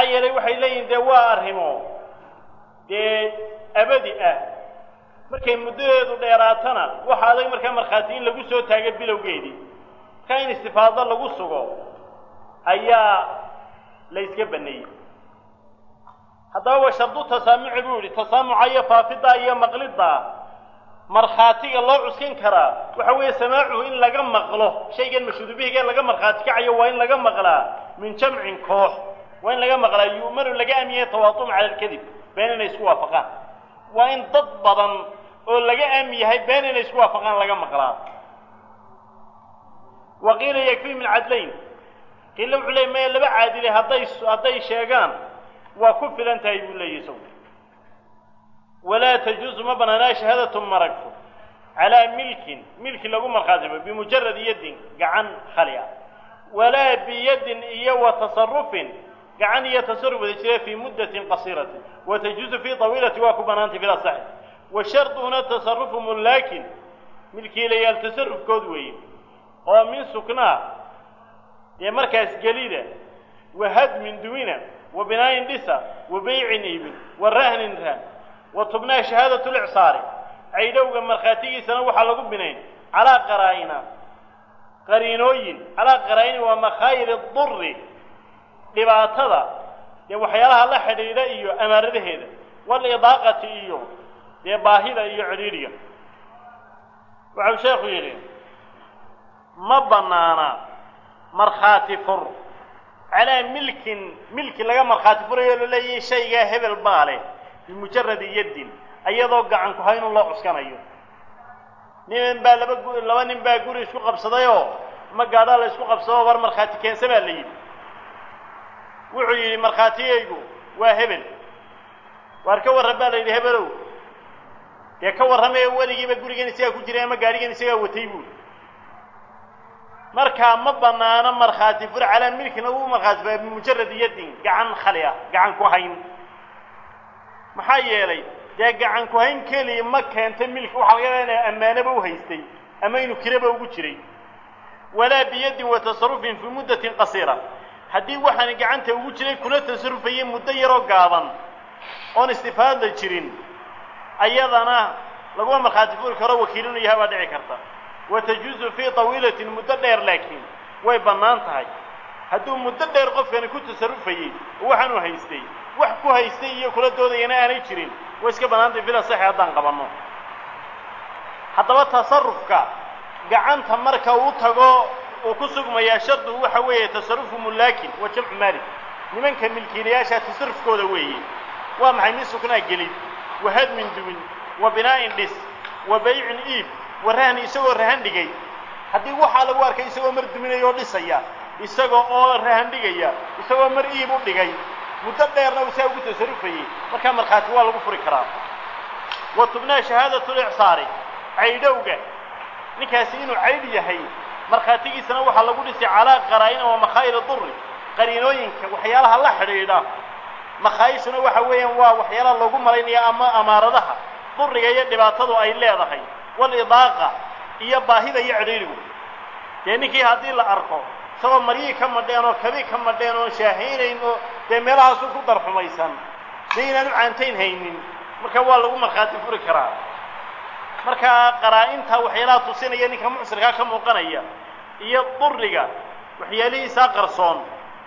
yeelay waxay leeyihin dee waa arrimo dee abadi ah markay muddadeedu dheeraatana waxa adag markaa markhaati in lagu soo taago bilowgeedii markaa in istifaado lagu sugo ayaa la yska baneeyey haddaba wa shardu tasaamuci buu yihi tasaamuca iyo faafiddaa iyo maqliddaa markhaatiga loo cuskan karaa waxa weeye samaacuhu in laga maqlo shaygan mashhuudubihigee laga markhaati kacayo waa in laga maqlaa min jamcin koox waa in laga maqlaa yu'manu laga aamiyay tawaatum cala alkadib been inay isku waafaqaan waa in dad badan oo laga aami yahay been inay isku waafaqaan laga maqlaa wa qiila yakfii min cadlayn qiila wuxuu leey maya laba caadile hadday hadday sheegaan waa ku filan tahay buu leeyahy isagu walaa tajuusu ma banaanaa shahaadatu maragto calaa milkin milki lagu markhaatimo bimujarad yadin gacan khali ah walaa biyadin iyo wa tasarufin gacan iyo tasaruf wada jira fii muddatin qasiiratin wa tajuusu fii tawiilati waa ku banaantay fil asaxi wa sharduhuna tasarufu mullaakin milkiilayaal tasarufkood weeye oo min suknaa dee markaas gelida wa hadmin duwina wa binaayin dhisa wa beycin iibin wa rahnin raan wa tubnaa shahaadatu licsaari caydhowga markhaatigiisana waxaa lagu binayn calaa qaraa'ina qariinooyin calaa qaraa'ini waa makhaayir duri dhibaatada dee waxyaalaha la xidhiidha iyo amaaradaheeda walidaaqati iyo dee baahida iyo cidhiidhiga waxau sheekhu yidhi ma bannaana markhaati fur calaa milkin milki laga markhaati furayo la leeyahay shaygaa hebel baa leh bimujaradi yaddin iyadoo gacan ku haynun loo cuskanayo nin baa laba gu laba nin baa guri isku qabsadayoo ma gaadhaa la isku qabsadoo war markhaati keensa baa la yidhi wuxuu yidhi markhaatigaygu waa hebel waar ka warran baa la yidhi hebelow dee ka warramaya weligiiba gurigan isagaa ku jiray ama gaadhigan isagaa watay buuli markaa ma banaano markhaati fur calaa milkin lagu markhaati fura bimujarad yadin gacan khali ah gacan ku hayn maxaa yeelay dee gacan ku hayn keliya ma keenta milki waxaa laga ina ammaanaba u haystay ama inuu kiraba ugu jiray walaa biyadin wa tasarufin fii muddatin qasiira haddii waxaani gacanta ugu jiray kula tasarufayay muddo yaroo gaaban oon istifaada jirin ayadana laguma markhaati furi karo wakiilinu yahay baa dhici karta wa tajuusu fii tawiilatin muddo dheer laakiin way bannaan tahay hadduu muddo dheer qofkani ku tasarufayey oo waxaanu haystay wax ku haystay iyo kula doodayana aanay jirin way iska bannaantahay fila saxi haddaan qabanno haddaba tasarufka gacanta marka uu tago uu ku sugmayaa sharduhu waxa weeye tasarufu mullaakin wa jamcu maalik nimanka milkiilayaasha tasarufkooda weeye waa maxay min suknaa gelid wa hadmin duwin wa binaa'in dhis wa baycin iib wa rahni isagoo rahan dhigay haddii waxaa lagu arkay isagoo mar duminaya oo dhisaya isaga oo rahan dhigaya isagoo mar iib u dhigay muddo dheerna uu saa ugu tasarufayey markaa markhaati waa lagu furi karaa wa tubnaa shahaadatu licsaari caydhowga ninkaasi inuu caydh yahay markhaatigiisana waxaa lagu dhisay calaa qaraa'ina wa makhaayir duri qariinooyinka waxyaalaha la xidhiidha makhaayishuna waxa weeyaan waa waxyaalaha loogu malaynaya ama amaaradaha duriga iyo dhibaatadu ay leedahay walidaaqa iyo baahida iyo cidhiidhigu dee ninkii haddii la arko isagoo maryihii ka madheen oo kabii ka madheen oon shaahaynayn oo dee meelahaasu ku darxumaysan dee inaanu caantayn haynin marka waa lagu markhaati furi karaa markaa qaraa-inta waxyaalaha tusinaya ninka mucsirkaa ka muuqanaya iyo duriga waxyaalihiisaa qarsoon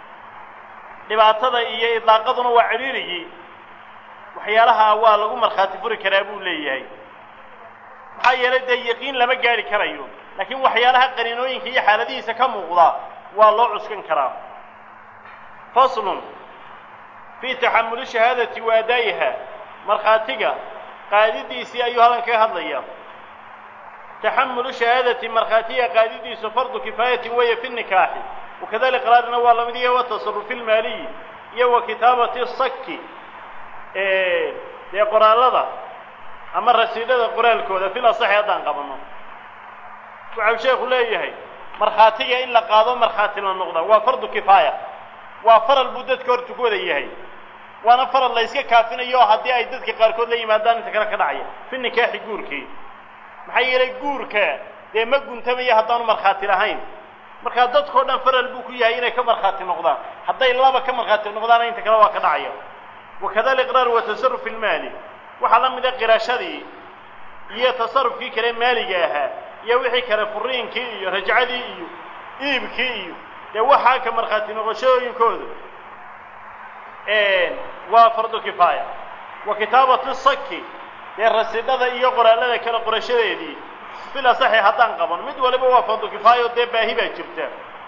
dhibaatada iyo idlaaqaduna waa cidhiirigii waxyaalaha waa lagu markhaati furi karaa buu leeyahay maxaa yeelay dee yaqiin lama gaari karayo laakiin waxyaalaha qariinooyinka iyo xaaladihiisa ka muuqda waa loo cuskan karaa faslun fii taxamuli shahaadati wa adaa'iha markhaatiga qaadidiisii ayuu halkan kaga hadlaya taxamulu shahaadati markhaatiga qaadidiisu fardu kifaayatin weeye fi nikaaxi wakadalika qaraarina waa lamid iyo watasarufi lmaaliyi iyo wa kitaabati saki dee qoraalada ama rasiidhada qoraalkooda fil asaxi haddaan qabanno waxau sheekhu leeyahay markhaatiga in la qaado markhaati la noqda waa fardu kifaaya waa faral buu dadka horta ku wada yahay waana faral la yska kaafinayo haddii ay dadka qaarkood la yimaadaan inta kale ka dhacaya fi nikaaxi guurkii maxaa yeelay guurka dee ma guntamaya haddaanu markhaati lahayn markaa dadkao dhan faral buu ku yahay inay ka markhaati noqdaan hadday laba ka markhaati noqdaana inta kale waa ka dhacaya wakada aliqraar wa tasaruf ilmaali waxaa la mida qirashadii iyo tasarufkii kale maaliga ahaa iyo wixii kale furiinkii iyo rajcadii iyo iibkii iyo dee waxaa ka markhaati noqoshooyinkooda waa fardu kifaaya wa kitaabatu saki dee rasidhada iyo qoraallada kale qorashadeedii fil asaxi haddaan qaban mid waliba waa fardu kifaayo dee baahi baa jirta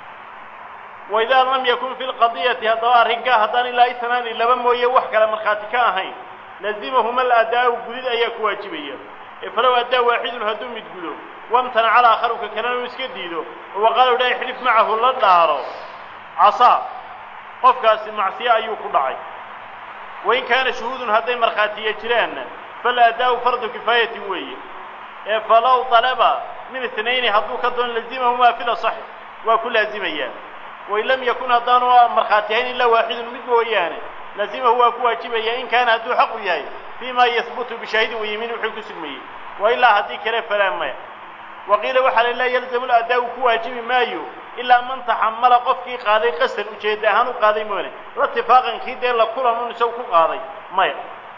wa idaa lam yakun fi lqadiyati haddaba arrinkaa haddaan ilaa itnaani laba mooye wax kale markhaati ka ahayn lazimahuma aladaa'u gudid ayaa ku waajibaya ee falow addaa waaxidun hadduu mid gudo wamtanaca alaakharu ka kalena uu iska diido oo waqaala dha ixlif macahu la dhaaro casaa qofkaasi macsiye ayuu ku dhacay wain kaana shuhuudun hadday markhaatiya jiraanna faladaa'u fardu kifaayatin weeye ee falow talaba min itnayni hadduu ka doono lazimahumaa fil asaxi waa ku laazimayaan wain lam yakun haddaanu markhaati ahayn ilaa waaxidun mid mooyaane lazimahu waa ku waajibaya in kaana hadduu xaqu yahay fii ma yahbutu bishaahidin wayimiin wuxuu ku sugmayey wa ilaa haddii kale falaa maya wa qiila waxaa la laa yalzamu ladaa'u ku waajibi maayo ilaa man taxamala qofkii qaaday qasdan ujeeda ahaan u qaaday moone la tifaaqan kii dee la kulanun isagu ku qaaday maya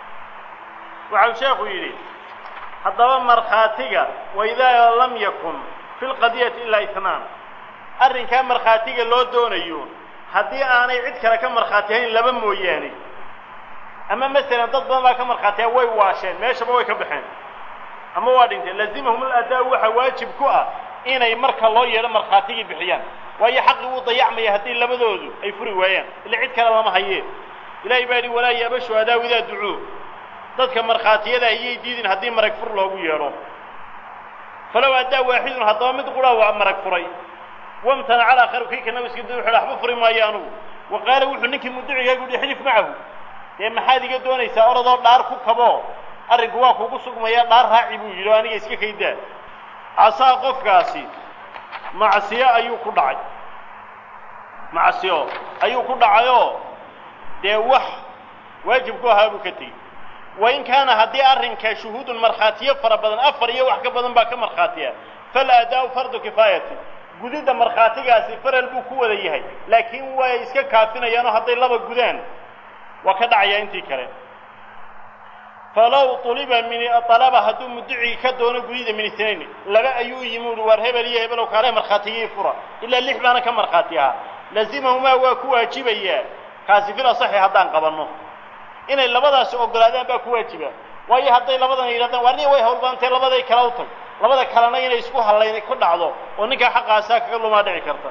waxau sheekhu yidhi haddaba markhaatiga waidaa lam yakun fi lqadiyati ilaa itnaan arrinkaa markhaatiga loo doonayo haddii aanay cid kale ka markhaati hayn laba mooyaane ama masalan dad badan baa ka markhaatiya way waasheen meeshaba way ka baxeen ama waa dhinteen lazimahum aladaa waxaa waajib ku ah inay marka loo yeedho markhaatigii bixiyaan waayo xaqii wuu dayacmaya haddii labadoodu ay furi waayaan ila cid kale lama hayee ilahay baa yidhi walaa yaaba shuhadaa idaa ducuu dadka markhaatiyada ayay diidin haddii marag fur loogu yeedho falow addaa waaxidun haddaba mid qura waa marag furay wamtanaca alaakharu kii kana iska da wuxu waxba furi maayo anugu wa qaala wuxuu ninkii mudicigaa guhi xilif macahu dee maxaad iga doonaysaa oradoo dhaar ku kabo arrinku waa kugu sugmaya dhaar raaci buu yidhi oo aniga iska kaydaa casaa qofkaasi macsiyo ayuu ku dhacay macsiyo ayuu ku dhacayoo dee wax waajib ku ahaa buu ka tegey wain kaana haddii arrinka shuhuudun markhaatiyo fara badan afar iyo wax ka badan baa ka markhaatiya falaadaa'u fardu kifaayati gudidda markhaatigaasi faral buu ku wada yahay laakiin way iska kaafinayaanoo hadday laba gudaan waa ka dhacayaa intii kale falow uliba min alaba hadduu mudicii ka doono gudida min itnayn laba ayuu yimi uhi waar hebel iyo hebelow kaale markhaatigii fura ilaa lix baana ka markhaati ahaa lazimahumaa waa ku waajibayaa kaasi fil asaxi haddaan qabanno inay labadaasi ogolaadaan baa ku waajiba waayo hadday labadan yidhahdaan waar niya way hawlbaantee labaday kala u tag labada kalena inay isku hallayn ku dhacdo oo ninkaa xaqaasaa kaga lumaa dhici karta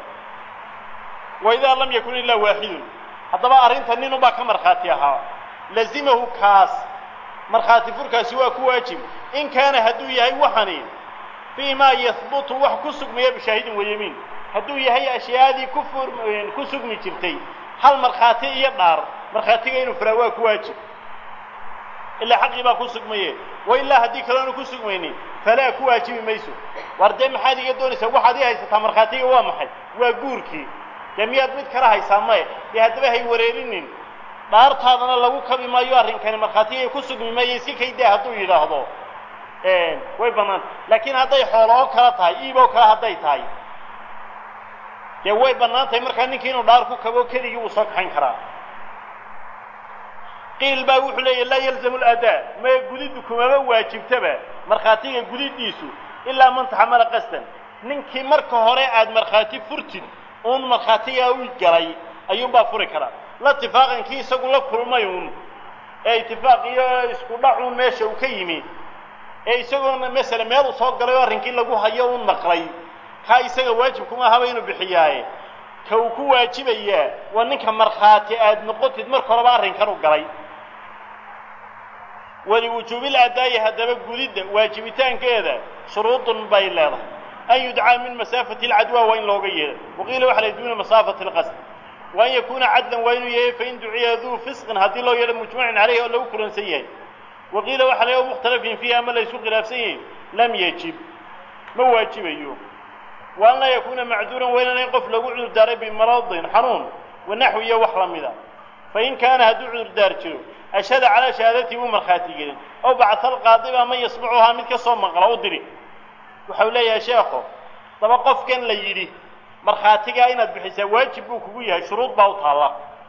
wa idaa lam yakun ilaa waaxidun haddaba arrinta nin unbaa ka markhaati ahaa lazimahu kaas markhaati furkaasi waa ku waajib in kaana hadduu yahay waxani fii maa yahbutu wax ku sugmaya bishaahidin wayamiin hadduu yahay ashyaadii ku fur ku sugmi jirtay hal markhaati iyo dhaar markhaatiga inuu furaa waa ku waajib ilaa xaqii baa ku sugmaye wa ilaa haddii kaloonu ku sugmaynin falaa ku waajibi mayso waar dee maxaad iga doonaysaa waxaad ii haysataa markhaatiga waa maxay waa guurkii dee miyaad mid kala haysaa maye dee haddaba hay wareerinin dhaartaadana lagu kabi maayo arrinkani markhaatigay ku sugmi maayo iska kaydaa hadduu yidhaahdo way bannaanta laakiin hadday xoolo oo kala tahay iiboo kale hadday tahay dee way bannaan tahay markaa ninkii inuu dhaar ku kabo keligii wuu soo kaxayn karaa qiil baa wuxuu leeyahy laa yalzamu ladaa maya gudiddu kumaba waajibtaba markhaatiga gudidiisu ilaa man taxamala qasdan ninkii marka hore aad markhaati furtid uun markhaatigaa u galay ayuunbaa furi karaa la itifaaqan kii isagu la kulmay uun ee itifaaq iyo isku dhac uun meesha uu ka yimi ee isagoona masala meel uu soo galay oo arrinkii lagu hayo uun maqlay kaa isaga waajib kuma ahaba inuu bixiyaaye ka uu ku waajibayaa waa ninka markhaati aad noqotid marka horeba arrinkan u galay waliwujuubil adaa'i haddaba gudidda waajibitaankeeda shuruudun bay leedahay an yudcaa min masaafati alcadwa waa in looga yeedho waqiila waxa la duuna masaafati alqasd wa an yakuuna cadlan waa inuu yahay fain duciya duu fisqin haddii loo yeedho mujmacin caleyhi oo lagu kulansan yahay waqiila waxa la mukhtalafin fiihi ama la isku khilaafsan yahay lam yajib ma waajibayo wa an laa yakuuna macduuran waa inaanayn qof lagu cudurdaaray bimaradin xanuun wanaxwi iyo wax la mida fain kaana hadduu cudurdaar jiro ashhada calaa shahaadatii wuu markhaati gelin ow bacta alqaadiba man yasmacuhaa mid ka soo maqla u diri waxau leeyahay sheekho daba qofkan la yidhi markhaatigaa inaad bixisaa waajib buu kugu yahay shuruud baa u taalla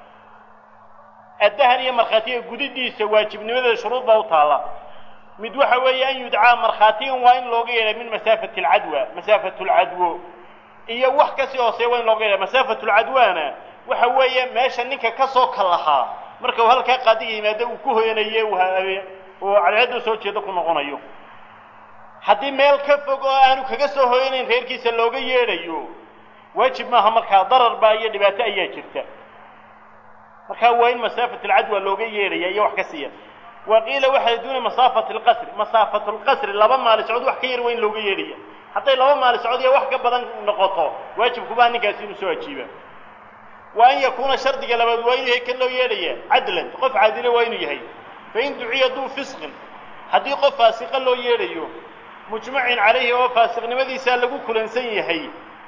addahan iyo markhaatiga gudidiisa waajibnimadeeda shuruud baa u taalla mid waxa weeye an yudcaa markhaatigan waa in looga yeedha min masaafati alcadwa masaafatu lcadwo iyo wax kasii hooseeya waa in looga yeedha masaafatu lcadwaana waxa weeye meesha ninka kasoo kallahaa marka uu halkaa qaadiga yimaado uu ku hoyanaye oo cadceedda soo jeedo ku noqonayo haddii meel ka fog oo aanu kaga soo hoyanayn reerkiisa looga yeedhayo waajib maaha markaa darar baa iyo dhibaato ayaa jirta markaa waa in masaafat alcadwa looga yeedhaya iyo wax ka siiya wa qiila waxay duuna masaafati alqasri masaafatu lqasri laba maali socod wax ka yar waa in looga yeedhaya hadday laba maali socod iyo wax ka badan noqoto waajibkubaa ninkaasi inuu soo ajiiba wa an yakuuna shardiga labaad waa inuu yahay kan loo yeedhaya cadlan qof caadile waa inuu yahay fain duciya duu fisqin haddii qof faasiqa loo yeedhayo mujmacin calayhi oo faasiqnimadiisaa lagu kulansan yahay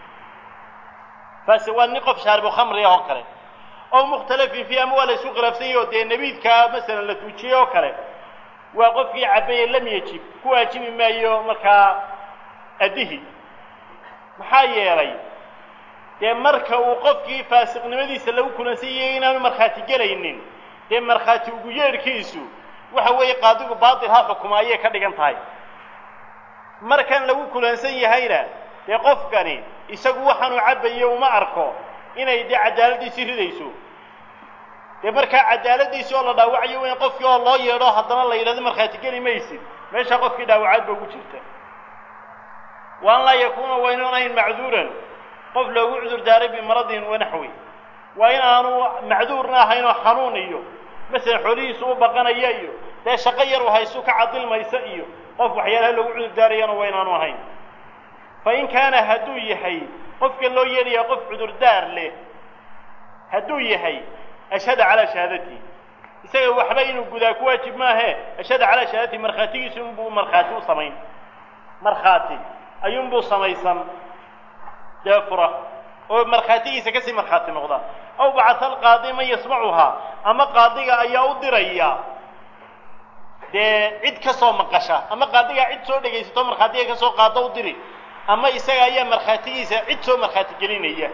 faasiq waa nin qof shaaribu khamri ah oo kale oo mukhtalafin fiih ama waa la isku khilaafsan yahi oo dee nebiidkaa masalan la tuujiyey oo kale waa qofkii cabaye lam yajib ku waajibi maayo markaa addihi maxaa yeelay dee marka uu qofkii faasiqnimadiisa lagu kulansan yahay inaanu markhaati gelaynin dee markhaati ugu yeedhkiisu waxa weeye qaadigu baatil ha xukuma ayay ka dhigan tahay markan lagu kulansan yahayna dee qofkani isagu waxaanuu cabbayo uma arko inay dee cadaaladdiisii ridayso dee markaa cadaaladdiisi oo la dhaawacayo weyn qofkii oo loo yeedho haddana la yidhahdo markhaati geli maysid meeshaa qofkii dhaawacaad ba ugu jirta wa an laa yakuuna waa inuun ahayn macduuran qof loogu cudur daaray bimaradin wanaxwi waa in aanu macduurna ahayn oo xanuun iyo masalan xoolihiisu u baqanaya iyo dee shaqo yar u haysu ka cadilmaysa iyo qof waxyaalaha loogu cudur daarayana waa inaanu ahayn fa in kaana hadduu yahay qofka loo yeedhaya qof cudurdaar leh hadduu yahay ashhada calaa shahaadatihi isaga waxba inuu gudaa ku waajib maahe ashhada calaa shahaadatihi markhaatigiisu inbuu markhaati u samayn markhaati ayuunbuu samaysan dee fura oo markhaatigiisa kasii markhaati noqda aw bacata alqaadi man yasmacuhaa ama qaadiga ayaa u diraya dee cid ka soo maqasha ama qaadigaa cid soo dhegaysato markhaatiga kasoo qaada u diri ama isaga ayaa markhaatigiisa cid soo markhaati gelinaya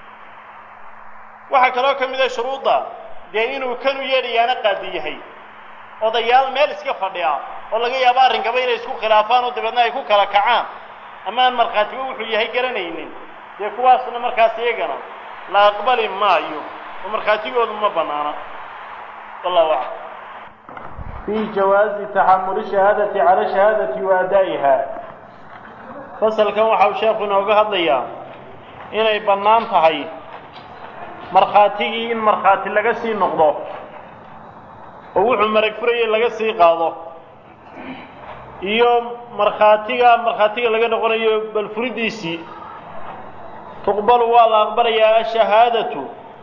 waxaa kaloo ka mid a shuruudda dee inuu kanu yeedhayaana qaadi yahay odayaal meel iska fadhiya oo laga yaabo arrinkaba inay isku khilaafaan oo dabeedna ay ku kala kacaan ama aan markhaatiba wuxuu yahay garanaynin dee kuwaasna markaas iyagana la aqbali maayo oo markhaatigoodu ma bannaana wallahu aclam في جواز تحمل الشهادة على الشهادة وأدائها fasalkan waxa uu sheekhu inooga hadlayaa inay bannaan tahay markhaatigii in markhaati laga sii noqdo oo wuxuu marag furayay laga sii qaado iyo markhaatiga markhaatiga laga noqonayo bal furidiisii tuqbalu waa la aqbalayaa ashahaadatu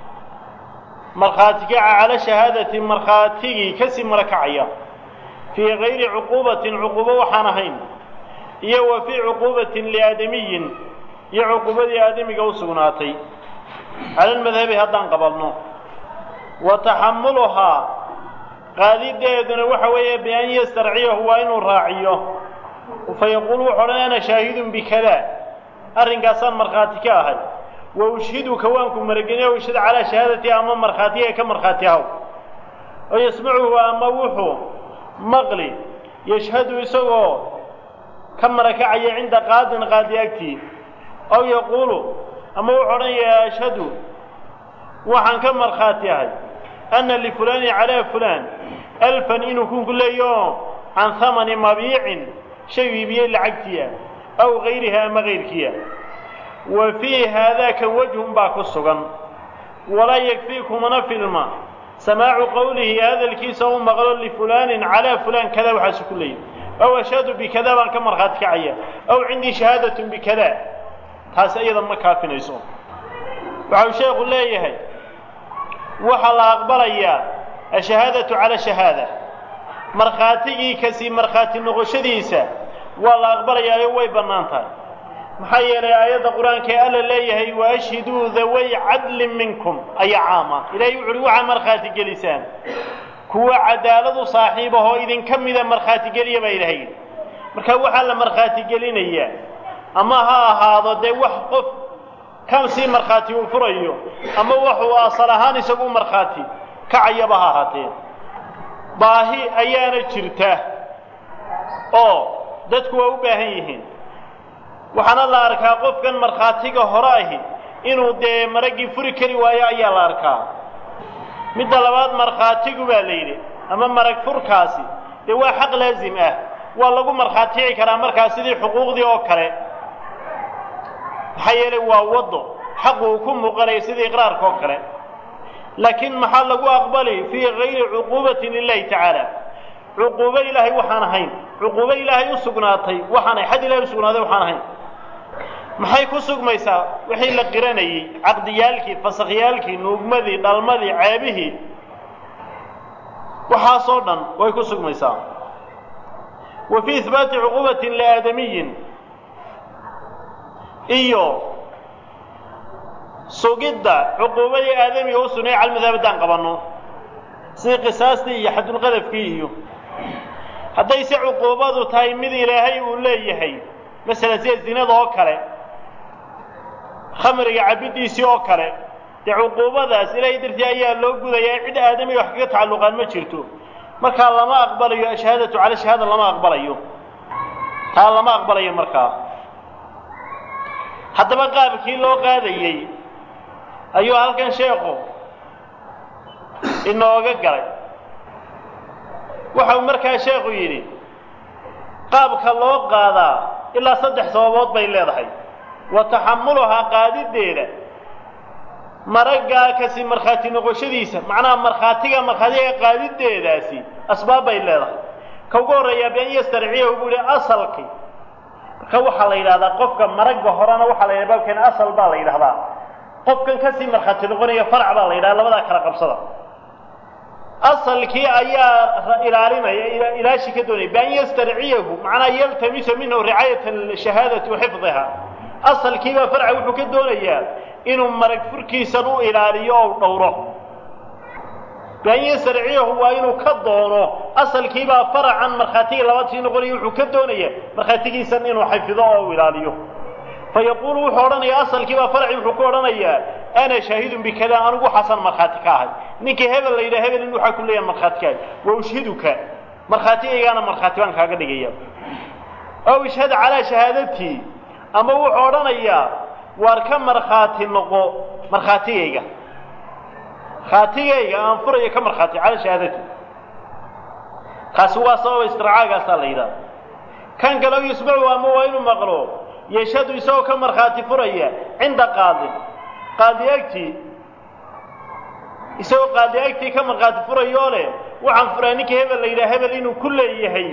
markhaati kaca cala shahaadati markhaatigii kasii marakacaya fii gayri cuquubatin cuquubo waxaan ahayn iyo wa fii cuquubatin liaadamiyin iyo cuquubadii aadamiga u sugnaatay cala lmadhabi haddaan qabalno wa taxamuluhaa qaadideeduna waxa weeye bian yastarciyahu waa inuu raaciyo fa yaquul wuxu odhan ana shaahidun bikada arrinkaasaan markhaati ka ahay wa ushhiduka waanku marageniya ushhid calaa shahaadati ama markhaatiga ka markhaati ahaw oo yasmacuhu ama wuxuu maqli yashhadu isagoo ka marakacaya cinda qaadin qaadi agtii aw yaquulu ama wuxuu odhanayaa ashhadu waxaan ka markhaati ahay anna lifulaani calaa fulaan alfan inuu kunku leeyo can hamani mabiicin shay iibiyey lacagtiia aw gayriha ama gayrkiia wa fii haadaaka wajhun baa ku sugan walaa yakfii kumana filma samaacu qowlihi hadalkiisa u maqlo lifulaanin calaa fulaan kada waxaasu ku leeyahy aw ashhadu bikada baan ka markhaati kacaya aw cindii shahaadatun bikada taasi iyada ma kaafinayso waxa uu sheekhu leeyahay waxaa la aqbalayaa ashahaadatu cala shahaada markhaatigii kasii markhaati noqoshadiisa waa la aqbalayaayo way bannaan tahay maxaa yeelay aayadda qur-aanka ee alla leeyahay wa ashhiduu daway cadlin minkum ayaa caama ilahay wuxu uhi waxaa markhaati gelisaan kuwa cadaaladu saaxiib ahoo idinka mida markhaati geliya baa ilahay marka waxaa la markhaati gelinayaa ama ha ahaado dee wax qof kan sii markhaati uu furayo ama waxuu asal ahaan isagu markhaati kacayaba ha ahaatee baahi ayaana jirta oo dadku waa u baahan yihiin waxaana la arkaa qofkan markhaatiga hore ahi inuu dee maraggii furi kari waayo ayaa la arkaa midda labaad markhaatigu baa la yidhi ama marag furkaasi dee waa xaq laasim ah waa lagu markhaatici karaa markaa sidii xuquuqdii oo kale maxaa yeelay waa waddo xaqu uu ku muuqanaya sidii iqraarka oo kale laakiin maxaa lagu aqbali fii gayri cuquubatin lilahi tacaala cuquubo ilaahay waxaan ahayn cuquubo ilaahay u sugnaatay waxaan ahay xad ilahay u sugnaaday waxaan ahayn maxay ku sugmaysaa wixii la qiranayey caqdiyaalkii fasakyaalkii nuugmadii dhalmadii ceebihii waxaasoo dhan way ku sugmaysaa wa fii ihbaati cuquubatin liaadamiyin iyo sugidda cuquubadii aadamiga u sugnay calmadhab haddaan qabanno sidii qisaastii iyo xadulqadafkii iyo hadday se cuquubadu tahay mid ilaahay uu leeyahay masalan sida zinada oo kale khamriga cabiddiisii oo kale dee cuquubadaas ilaahay dartii ayaa loo gudayaa cid aadamiga wax kaga tacalluqaan ma jirto markaa lama aqbalayo ashahaadatu cala shahaada lama aqbalayo taa lama aqbalayo markaa haddaba qaabkii loo qaadayey ayuu halkan sheekhu inooga galay waxau markaa sheekhu yidhi qaabka loo qaadaa ilaa saddex sababood bay leedahay wa taxamuluhaa qaadiddeeda maraggaa kasi markhaati noqoshadiisa macnaha markhaatiga markhaatiga qaadiddeedaasi asbaab bay leedahay ka ugu horreeyaa bian yastarciyahu buu yihi asalki marka waxaa la yidhahdaa qofka maragga horena waxaa la yidhahda baabkeena asal baa la yidhahdaa qofkan kasii markhaati noqonaya farac baa la yidhahda labadaa kala qabsada asalkii ayaa ilaalinaya ilaashi ka doonaya bian yastarciyahu macnaa yaltamisu minhu ricaayat shahaadati wa xifdiha asalkiibaa farca wuxuu ka doonayaa inuu marag furkiisan u ilaaliyo oo dhowro bian yastarciyahu waa inuu ka doono asalkiibaa faracan markhaatiga labaad sii noqonaya wuxuu ka doonaya markhaatigiisan inuu xafido oo u ilaaliyo fayaquulu wuxuu odhanayaa asalkiibaa farci wuxuu ku odhanayaa ana shaahidun bikada anigu waxaasan markhaati ka ahay ninkii hebel la yidhaha hebel in waxaa ku leeyahay markhaati ka ahay wa ushhiduka markhaatigaygaana markhaati baan kaaga dhigaya ow ishhad calaa shahaadatii ama wuxuu odhanayaa waar ka markhaati noqo markhaatigayga markhaatigayga aan furayo ka markhaati calaa shahaadatii kaasi waa sababa istircaagaasaa la yidhaha kan kale o yusmacu ama waa inuu maqlo yashhadu isagoo ka markhaati furaya cinda qaadin qaadi agtii isagoo qaadi agtii ka markhaati furayoo leh waxaan furaa ninkii hebel la yidhaha hebel inuu ku leeyahay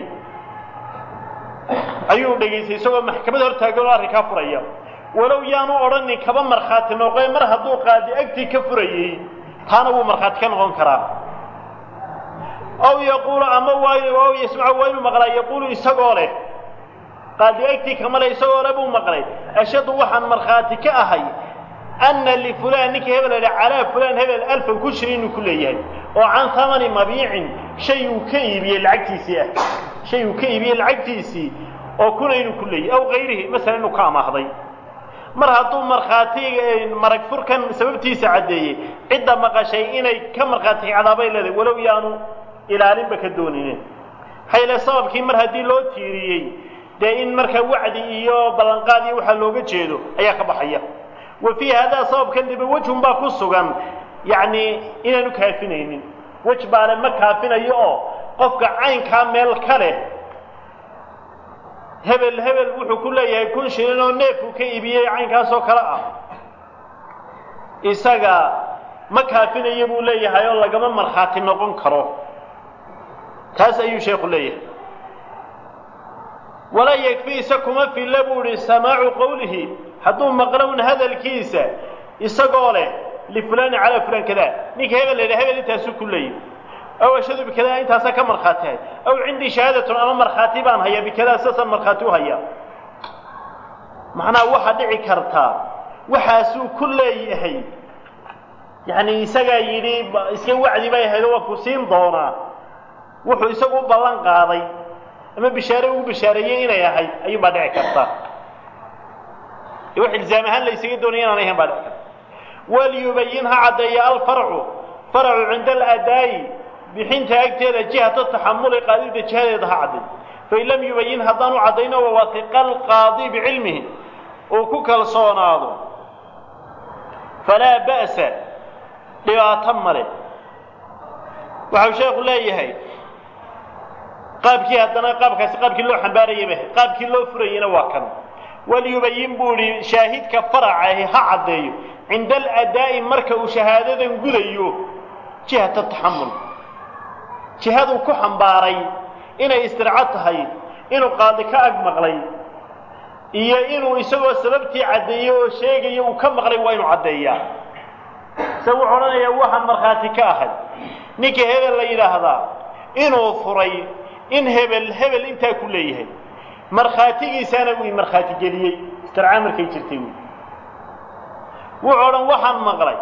ayuu dhegaystay isagoo maxkamad hortaagan oo arrinkaa furaya walow yaanu odhanin kaba markhaati noqoe mar hadduu qaadi agtii ka furayey taana wuu markhaati ka noqon karaa ow yaquulu ama waa ow yasmacu waa inuu maqlaa yaquulu isagoo leh qaadi agtii kamale isagoo le buu maqlay ashhadu waxaan markhaati ka ahay anna lifulaan ninkii hebel la calaa fulaan hebel alfan ku shiri inuu ku leeyahay oo can tamani mabiicin shay uu ka iibiyey lacagtiisii ah shay uu ka iibiyey lacagtiisii oo kuna inuu ku leeyahay aw kayrihi masalan inuu ka amaahday mar hadduu markhaatiga marag furkan sababtiisa caddeeyey cidda maqashay inay ka markhaati cadaabay leedahay walow yaanu ilaalinba ka doonine maxaa yeele sababkii mar haddii loo tiiriyey dee in marka wacdi iyo ballanqaad iyo waxaa looga jeedo ayaa ka baxaya wa fii haadaa sababkan diba wejhun baa ku sugan yacni inaanu kaafinaynin wej baale ma kaafinayo oo qofka caynkaa meel ka leh hebel hebel wuxuu ku leeyahay kun shilin oo neefuu ka iibiyey caynkaasoo kale ah isaga ma kaafinayo buu leeyahay oo lagama markhaati noqon karo taas ayuu sheekhu leeyahay walaa yakfi isa kuma filla buu ihi samaacu qowlihi hadduu maqlown hadalkiisa isagoo leh lifulaani calaa fulaan kada ninka hebel la yidhaha hebel intaasuu ku leeyahy aw ashhadu bikadaa intaasaa ka markhaatihay aw cindii shahaadatun ama markhaati baan hayaa bikadaa saasaan markhaati u hayaa macnaha waxaa dhici kartaa waxaasuu ku leeyahay yacni isagaa yidhi iska wacdi bay ahayd oo waa ku siin doonaa wuxuu isagu u ballan qaaday ama bishaare ugu bishaareeyey inay ahayd ayuunbaa dhici karta ee wax ilzaam ahaan la ysaga doonaya inaan ahayn baa dhici karta waliyubayin ha caddeeya alfarcu faracu cinda aladaa'i bixinta agteeda jihata taxamuli qaadida jihadeeda ha cadday fain lam yubayin haddaanu caddayno wawatiqa alqaadi bicilmihi uu ku kalsoonaado falaa ba'sa dhibaato male waxau sheekhu leeyahay qaabkii haddana qaabkaasi qaabkii loo xambaarayaba qaabkii loo furayena waa kan waliyubayin buu idhi shaahidka faracahi ha caddeeyo cinda aladaa'i marka uu shahaadadan gudayo jihata taxamul jihaduu ku xambaaray inay istirco tahay inuu qaadi ka ag maqlay iyo inuu isagoo sababtii caddeeyey oo sheegaya uu ka maqlay waa inuu caddeeyaa se wuxuu odhanayaa waxaan markhaati ka ahay ninka hebel la yidhaahdaa inuu furay in hebel hebel intaa ku leeyahay markhaatigiisaana uu markhaati geliyey istirca markay jirtay wy wuxuu odhan waxaan maqlay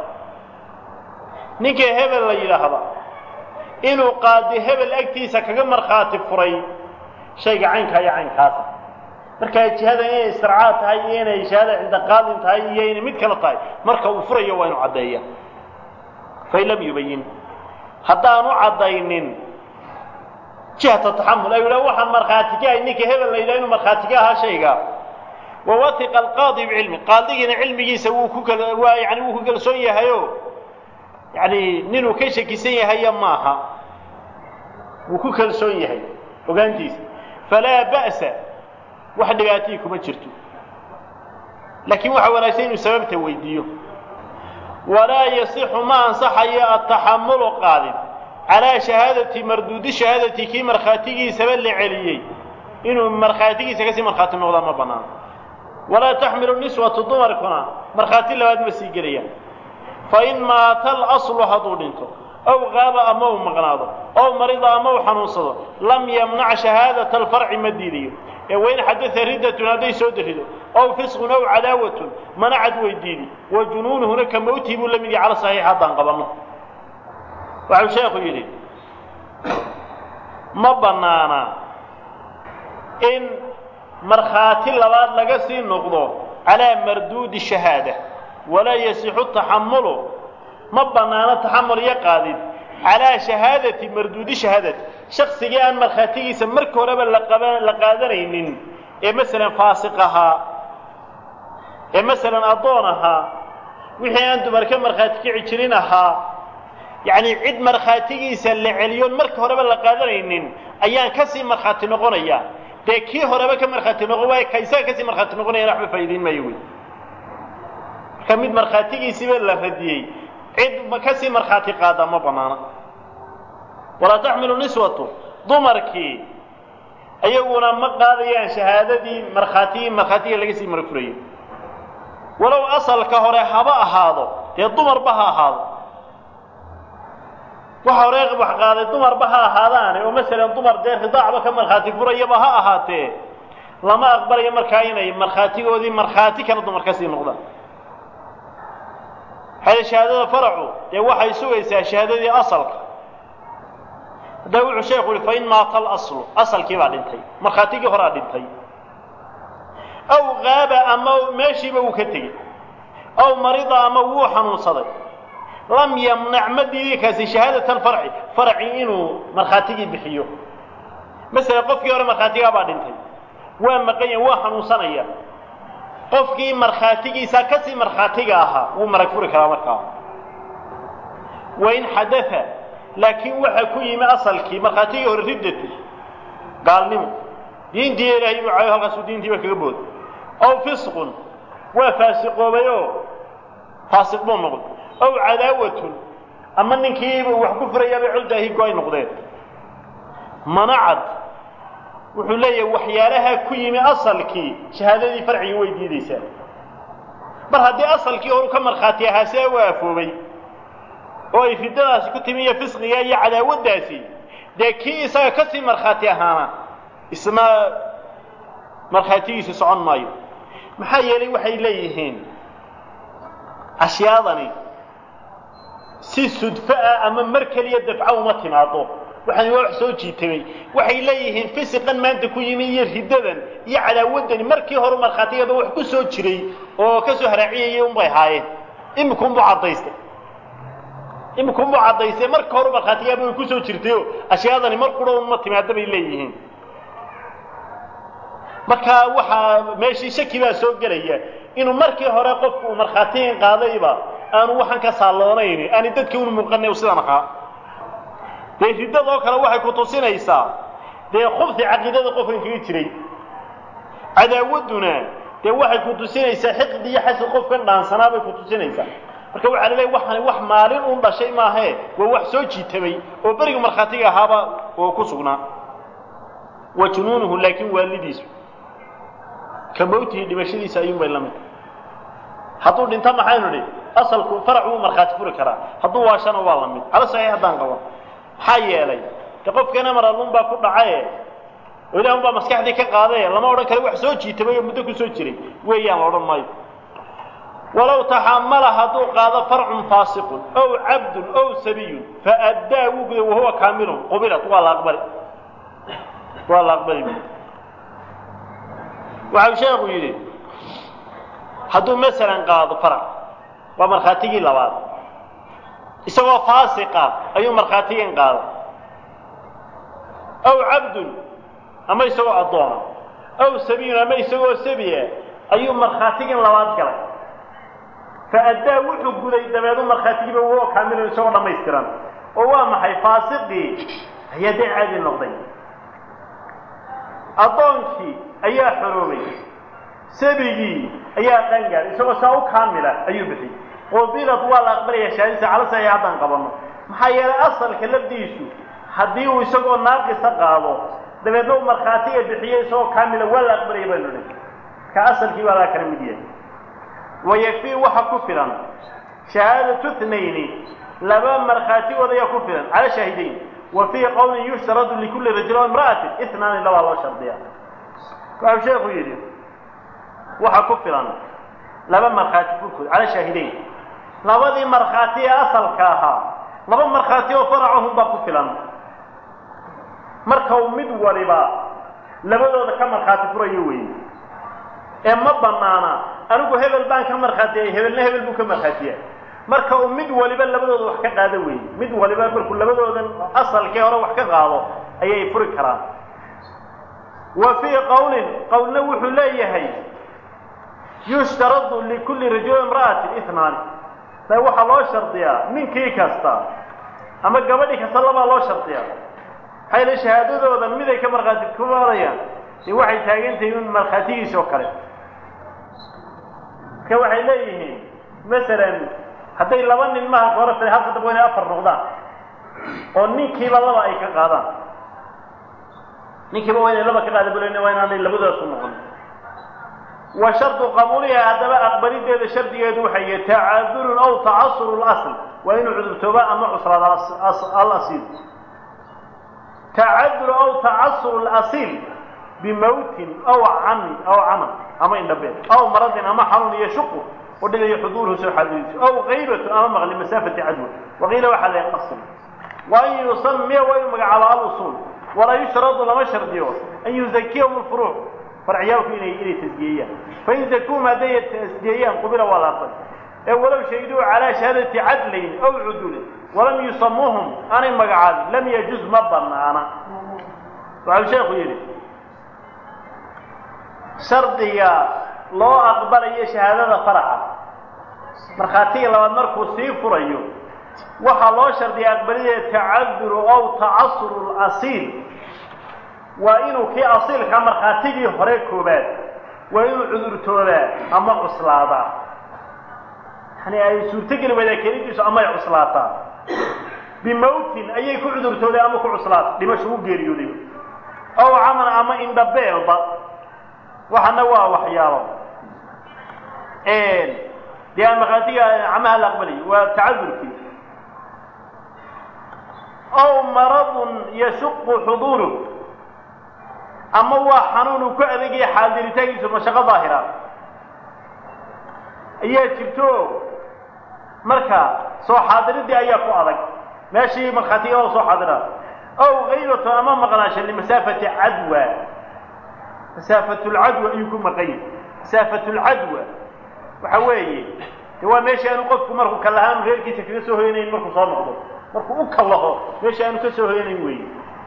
ninka hebel la yidhaahda inuu qaadi hebel agtiisa kaga markhaati furay shayga caynkaa iyo caynkaasa markaa jihada inay istircaad tahay iyo inay shahaada cinda qaadin tahay iyo inay mid kale tahay marka uu furayo waa inuu caddeeya fain lam yubayin haddaanu caddaynin jihata taxamul ay yidhaha waxaan markhaati ka ahay ninka hebel la yidhaha inuu markhaati ka ahaa shayga wawatiqa alqaadi bicilmi qaadigiina cilmigiisa wuu ku kal waa yani wuu ku kalsoon yahayo yani ninuu ka shakisan yahaya maaha wuu ku kalsoon yahay ogaantiisa falaa ba'sa wax dhibaatihii kuma jirto laakiin waxaa wanaagsan inuu sababta weydiiyo walaa yasixu ma ansaxayo ataxamulu qaadin calaa shahaadati marduudi shahaadati kii markhaatigiisaba la celiyey inuu markhaatigiisa kasii markhaati noqdaa ma banaano walaa taxmilu niswatu dumarkuna markhaati labaad ma sii gelayaan fain maata alaslu hadduu dhinto aw qaaba ama uu maqnaado ow marida ama uu xanuunsado lam yamnac shahaadata alfarci ma diidayo ee wain xadaa riddatun hadday soo darido ow fisqun ow cadaawatun manacad weydiidi wa junuunuhuna ka mawtihi buu la mid yahay cala saxiix haddaan qabanno waxau sheekhu yidhi ma bannaana in markhaati labaad laga sii noqdo calaa marduudi shahaada walaa yasixu taxamulu ma bannaano taxamul iyo qaadid calaa shahaadati marduudi shahaadati shaksigii aan markhaatigiisa marka horeba laqaba la qaadanaynin ee masalan faasiq ahaa ee masalan addoon ahaa wixii aan dumar ka markhaati kici jirin ahaa yacni cid markhaatigiisa la celiyoon marka horeba la qaadanaynin ayaan kasii markhaati noqonaya dee kii horeba ka markhaati noqon waayo ka isaga kasii markhaati noqonayana waxba faa'iidayn maayo wey marka mid markhaatigiisiiba la radiyey cid kasii markhaati qaada ma banaana walaa taxmilu niswatu dumarkii ayaguna ma qaadayaan shahaadadii markhaatigii markhaatiga laga sii marfurayay walow asalka hore haba ahaado dee dumarba ha ahaado waxa hore wax qaaday dumarba ha ahaadaane oo masalan dumar dee ridaacba ka markhaati furayaba ha ahaatee lama aqbalayo markaa inay markhaatigoodii markhaati kale dumar ka sii noqdaan hada shahaadada faracu dee waxay sugaysaa shahaadadii asalka hadda wuxuu sheekhu yihi fain maata alaslu asalkii baa dhintay markhaatigii horaa dhintay aw qaaba ama meeshiiba uu ka tegey aw marida ama wuu xanuunsaday lam yamnac ma diidi kaasi shahaadata alfarci farci inuu markhaatigii bixiyo masalan qofkii hore markhaatigaa baa dhintay waa maqan yahay waa xanuunsanaya qofkii markhaatigiisa kasii markhaatiga ahaa wuu marag furi karaa markaa wain xadaa laakiin waxa ku yimi asalkii markhaatigii hore riddatu gaalnimo diintii ilaahay buu cayo halkaasuu diintiiba kaga booday ow fisqun waa faasiqoobay oo faasiq buu noqday ow cadaawatun ama ninkiiba wax ku furayaabay coldaahi go-ay noqdeen manacad wuxuu leeyahay waxyaalaha ku yimi asalkii shahaadadii farciga way diidaysaa mar haddii asalkii horu ka markhaati ahaa see u aafoobay oo ay riddadaasi ku timi iyo fisqiga iyo cadaawaddaasi dee kii isaga kasii markhaati ahaana isna markhaatigiisi socon maayo maxaa yeelay waxay leeyihiin ashyaadani si sudfo ah ama mar keliya dafco uma timaado waxaan waa wax soo jiitamay waxay leeyihiin fisiqan maanta ku yimi iyo riddadan iyo cadaawaddani markii hore markhaatigaba wax ku soo jiray oo ka soo haraaciyayay unbay haayeen imikunbuu caddaystay imikunbuu caddaystay marka hore markhaatigaaba way ku soo jirtayo ashyaadani mar qura unma timaada bay leeyihiin marka waxaa meeshii shaki baa soo gelaya inuu markii hore qofku uu markhaatigan qaadayba aanu waxaan ka saalloonayni aani dadka unu muuqanay sidan ahaa dee riddadoo kale waxay ku tusinaysaa dee khubsi caqiidada qofkan kaga jiray cadaawadduna dee waxay ku tusinaysaa xiqdi iyo xasad qofkan dhaansanaa bay ku tusinaysaa marka waxaa laleeyahy waxani wax maalin un dhashay maahee waa wax soo jiitamay oo beriga markhaatiga ahaaba oo ku sugnaa wa junuunuhu laakiin waalidiisu ka mawtihi dhimashadiisa ayuunbay la mid hadduu dhinto maxaynu idhi asalku farac wuu markhaati furi karaa hadduu waashana waa la mid cala saxiix haddaan qabo maxaa yeelay de qofkana maralun baa ku dhacaye oo ilaah unbaa maskaxdii ka qaadaye lama odhan karo wax soo jiitamay oo muddo ku soo jiray weeyaan la odhan maayo walow taxamala hadduu qaado farcun faasiqun ow cabdun ow sabiyun faaddaa wuu guday wahuwa kaamilun qubilat waa la aqbali waa la aqbali waxau sheekhu yidhi hadduu masalan qaado farac waa markhaatigii labaad isagoo faasiqa ayuu markhaatigan qaada aw cabdun ama isagoo addoona aw sabiyun ama isagoo sabiya ayuu markhaatigan labaad galay faaddaa wuxuu guday dabeedu markhaatigiiba woo kaamilan isagoo dhammaystiran oo waa maxay faasiqii ayaa dee caadi noqday addoonkii ayaa xoroobay sabigii ayaa qangaadhay isagoo saa u kaamila ayuu bixiyey qubilad waa la aqbalaya shahaadisa cala saxiix haddaan qabanno maxaa yeelay asalka lafdiisu haddii uu isagoo naaqisa qaado dabeedna uu markhaatiga bixiyo isagoo kaamila waa la aqbalaya baynu dhi ka asalkii baa laa kala mid yahay wayakfii waxa ku filan shahaadatu tnayni laba markhaatigooda ayaa ku filan cala shaahidayn wa fii qowlin yushtaradu likulli rajulin o imra'atin itnaani labaa loo shardiya waxau sheekhu yidhi waxa ku filan laba markhaati furkood cala shaahidayn labadii markhaati ee asalka ahaa laba markhaati oo faracahum baa ku filan marka uu mid waliba labadooda ka markhaati furayo weeye ee ma banaana anigu hebel baan ka markhaatiyay hebelna hebel buu ka markhaatiya marka uu mid waliba labadooda wax ka qaado weeye mid waliba markuu labadoodan asalkii hore wax ka qaado ayay furi karaan wa fii qowlin qowlna wuxuu leeyahay yushtaradu likulli rajuli imra'atin itnaani da waxaa loo shardiyaa ninkii kasta ama gabadhii kasta labaa loo shardiyaa maxaa yele shahaadadooda miday ka markhaati kumarayaan dee waxay taagan tahay in markhaatigiisa oo kale marka waxay leeyihiin masalan hadday laba nin maha hore tahay halka dambe inay afar noqdaan oo ninkiiba laba ay ka qaadaan ninkiiba waa inay laba ka qaada bulen waa inaanay labadoodasu noqon wa shardu qabuuliha haddaba aqbalideeda shardigeedu waxay yahay tacadurun aw tacasuru lasl waa inuu cudurtooba ama cuslaada alasiil tacadur aw tacasuru lasiil bimawtin aw camin aw camal ama indhabeen aw maradin ama xanuun iyo shuqu oo dhigayo xuduuruhu soo xaadiriiso aw qaybatu ama maqli masaafati cadwa waqiila waxaa la qasm wa an yusamiya waa inuu magacaabo alusuul walaa yushradu lama shardiyo an yuzakiyahum lfuruuc farciyaalku inay inay tasgiyeeyaan fain zakuum hadday tasgiyeeyaan qubila waa la aqbal ee walow shayduu calaa shahaadati cadlayn aw cudulin walam yusamuuhum aanay magacaabin lam yajuz ma banaana waxau sheekhu yidhi shardiga loo aqbalayo shahaadada faraca markhaatiga labaad markuu sii furayo waxaa loo shardiya aqbalidee tacaduru aw tacasuru lasiil waa inuu kii asiilka markhaatigii hore koobaad waa inuu cudurtoodaa ama cuslaadaa yani ay suurtogeli waydaa kelidiisu ama ay cuslaataa bimawtin ayay ku cudurtooday ama ku cuslaata dhimasho u geeriyooday ow camal ama indhabeelba waxana waa waxyaalo dee aan markhaatiga camaha la aqbalayo waa tacadurkii ow maradun yashuqu xuduuruh ama waa xanuun uu ku adegaya xaadiritaankiisu mashaqo daahira ayaa jirto marka soo xaadiridii ayaa ku adag meeshii markhaatiga oo soo xaadira ow kaybatu ama maqnaasha limasaafati cadwa masaafatulcadwa ayuu ku maqan yahay masaafatulcadwa waxa weeye de waa meesha aanu qofku markuu kallahaanu reerkiisa kaga soo hoyanayn markuu soo noqdo markuu u kallaho meesha aanu ka soo hoyanayn weeye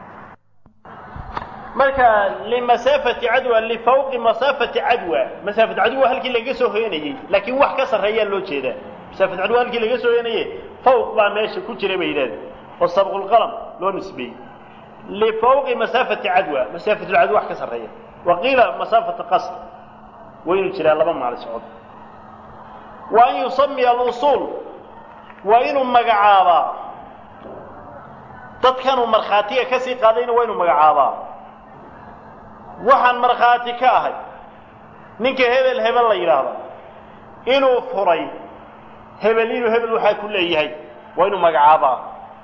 marka limasaafati cadwa lifawqi masaafati cadwa masaafat cadwa halkii laga soo hoyanayey laakiin wax ka sarreeyaa loo jeedaa masaafat cadwa halkii laga soo hoyanaye fawq baa meesha ku jira bay yidhahda oo sabqulqalam loo nisbeeyey lifawqi masaafati cadwa masaafatulcadwa wax ka sarreeya wa qiila masaafata qasr waynu jiraa laba maali socod wa an yusamiya alusuul waa inuu magacaabaa dadkanuu markhaatiga ka sii qaadayna waa inuu magacaabaa waxaan markhaati ka ahay ninka hebel hebel la yidhaahda inuu furay hebel inuu hebel waxaa ku leeyahay waa inuu magacaabaa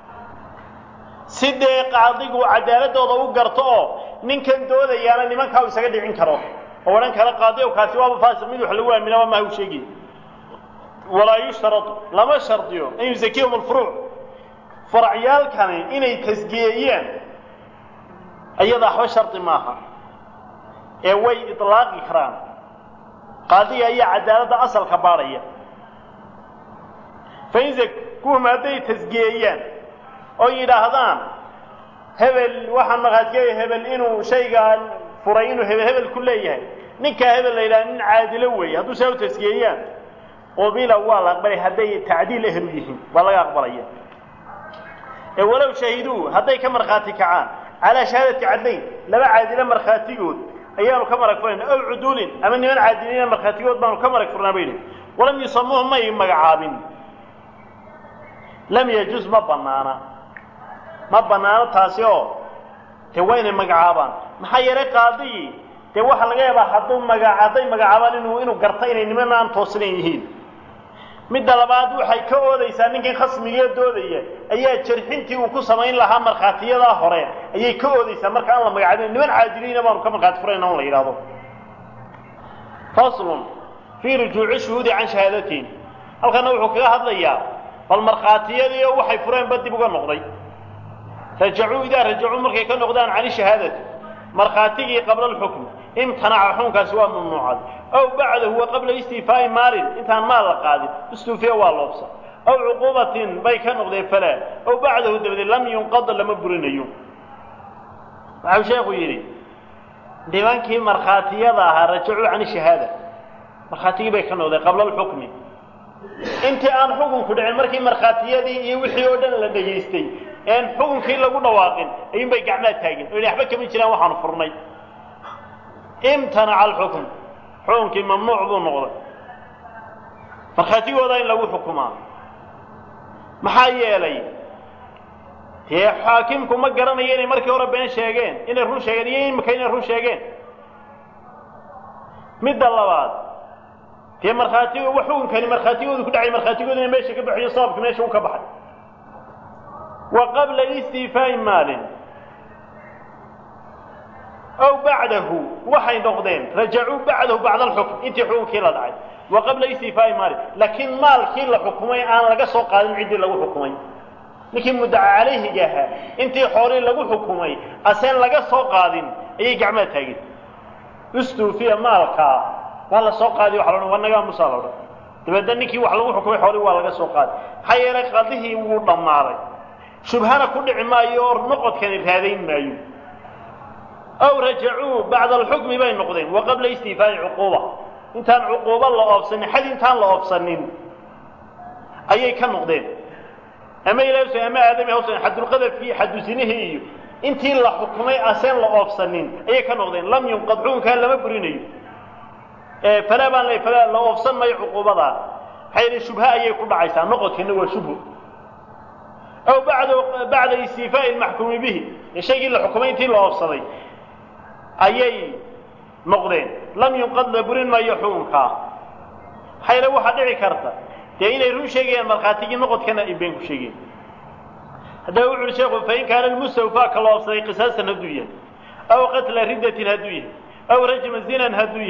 si dee qaadigu cadaaladooda u garto oo ninkan doodayaana nimankaa u isaga dhicin karo oo odhan kara qaadi ow kaasi waaba faasiq mid wax lagu aaminaba maha u sheegi walaa yushtaradu lama shardiyo an yuzakiyahum alfuruuc faracyaalkani inay tasgiyeeyaan iyada waxba shardi maaha ee way ilaaqi karaan qaadiga ayaa cadaaladda asalka baadhaya fain zakuhum hadday tasgiyeeyaan oo yidhaahdaan hebel waxaan maqaadkeeya hebel inuu shaygaan furay inuu hebel hebel ku leeyahay ninkaa hebel la yidhaha nin caadilo weeye hadduu saa u tasgiyeeyaan qubila waa la aqbalay hadday tacdiil ehlu yihiin waa laga aqbalaya ee walow shahiduu hadday ka markhaati kacaan calaa shahaadati cadlayn laba caadilo markhaatigood ayaanu ka marag furayna ow cuduulin ama niman caadiliina markhaatigood baanu ka marag furnaa bay yidhi walam yusamuuhu may magacaabin lam yajuz ma banaana ma banaano taasi oo dee waa inay magacaabaan maxaa yeelay qaadigii dee waxaa laga yaabaa hadduu maga hadday magacaabaan inuu inuu garta inay niman aan toosnayn yihiin midda labaad waxay ka oodaysaa ninkii khasmigee doodaya ayaa jarxintii uu ku samayn lahaa markhaatiyadaa hore ayay ka oodaysaa marka aan la magacaabin niman caadiliina baanu ka markhaati furayna on la yidhahdo faslun fii rujuuci shuhuudi can shahaadatiin halkana wuxuu kaga hadlayaa bal markhaatiyadii oo waxay fureenba dib uga noqday rajacuu idaa rajacuu markay ka noqdaan cani shahaadati markhaatigii qabla alxukm imtanaca xukunkaasi waa mamnuucad aw bacdahu wa qabla istiifaa'i maalin intaan maal la qaadin istuufiya waa loobsa aw cuquubatin bay ka noqdeen falaa aw bacdahu dabadeed lam yunqada lama burinayo waxau sheekhu yidhi nimankii markhaatiyada ahaa rajacuu cani shahaada markhaatigii bay ka noqdeen qabla alxukmi intii aan xukunku dhicin markii markhaatiyadii iyo wixii oo dhan la dhegaystay een xukunkii lagu dhawaaqin ayuun bay gacmaa taagin o waxba kama jiraan waxaanu furnay imtanaca alxukm xukunkii mamnuuc buu noqday markhaatigooda in lagu xukumaa maxaa yeelay dee xaakimku ma garanayo inay markii hore been sheegeen inay run sheegeen iyo imika inay run sheegeen midda labaad dee markhaati xukunkani markhaatigoodu ku dhacay markhaatigoodu ina meesha ka baxiyo sababka meesha u ka baxay wa qabla istiifaa'i maalin aw bacdahu waxay noqdeen rajacuu bacdahu bacda alxukm intii xukunkii la dhacay wa qabla istiifaa'i maalin laakiin maalkii la xukumay aan laga soo qaadin ciddii lagu xukumay ninkii muddaca calayhiga ahaa intii xoolii lagu xukumay aseen laga soo qaadin ayay gacmaa taageen istuufiya maalkaa waa la soo qaadiy waxa la odhan waa nagaa musaa la odhan dabeedna ninkii wax lagu xukumay xoolii waa laga soo qaaday maxaa yeelay qadihii wuu dhammaaday shubhana ku dhici maayo oo noqodkani raadayn maayo aw rajacuu bacda alxukmi bay noqdeen wa qabla istiifaa'i cuquuba intaan cuquubo la oobsanin xad intaan la oobsanin ayay ka noqdeen ama ilaah ama aadami hawsan xadulqadafkii xadusinihii iyo intii la xukumay aseen la oobsanin ayay ka noqdeen lam yunqad xukunkaa lama burinayo falaa baan le falaa la oobsan mayo cuquubadaa maxaa yeele shubha ayay ku dhacaysaa noqodkana waa shubhu aw bacda bacda istiifaa'i lmaxkuumi bihi ee shaygii la xukumay intii la oobsaday ayay noqdeen lam yunqad la burin maayo xukunkaa maxaa yeele waxaa dhici karta dee inay run sheegayaan markhaatigii noqodkana ay been ku sheegeen haddaba wuxu uhi sheekhu fain kaana lmustawfaa ka la oobsaday qisaasan hadduu yahay aw qatla riddatin hadduu yahay aw rajma zinan hadduu yahay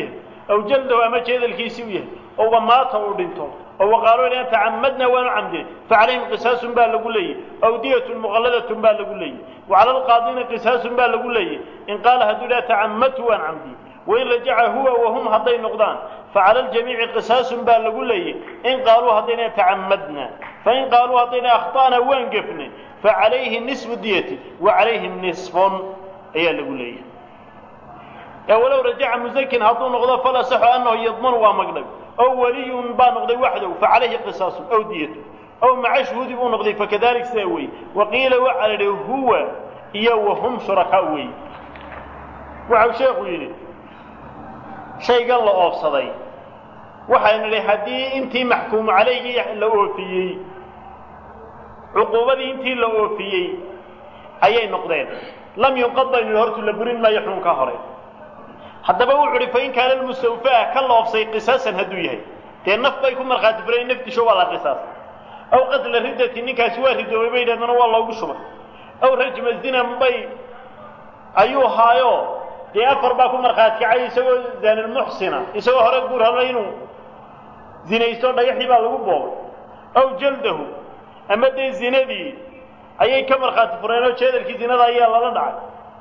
aw jaldahu ama jeedalkiisii u yahay oo wamaata uu dhinto oo waqaaluu in tacamadna waanu camdinay facalayhim qisaasun baa lagu leeyahy aw diyatun muqalladatun baa lagu leeyahy wacala alqaadina qisaasun baa lagu leeyahy in qaala hadduu idhaha tacamadtu waan camdiyey wain rajaca huwa wahum hadday noqdaan facala aljamiici qisaasun baa lagu leeyahy in qaaluu haddayna tacamadna fain qaaluu haddayna akhta'na waan gefnay facalayhi nisfu diyati wa calayhim nisfun ayaa lagu leeyahay ee walow rajaca musakin hadduu noqdo falasaxu annahu yadmanu waa magdhab ow waliyun baa noqday waxdow facalayhi qisaasun aw diyatu ow maca shuhuudi buu noqday fakadalik sidaa weeye waqiila waxaa la idhi huwa iyo wahum shurakaa weeye waxau sheekhu yidhi shaygan la oofsaday waxaynu idhi haddii intii maxkuumu calaygii la oofiyey cuquubadii intii la oofiyey ayay noqdeen lam yunqad baynu idhi hortu la burin maayo xukunka hore haddaba wuxu uhi fain kaana lmustawfaa ka loofsay qisaasan hadduu yahay dee naf bay ku markhaati furayn naftisho waa la qisaas aw qatla riddati ninkaasi waa ridoobay bay yidhahdana waa loogu shubay aw rajma zinan bay ayuu haayo dee afar baa ku markhaati kacay isagoo zaanilmuxsina isagoo hore guur hadla inuu zinaysto dhagaxii baa lagu boobay aw jaldahu ama dee zinadii ayay ka markhaati fureen oo jeedalkii zinada ayaa lala dhacay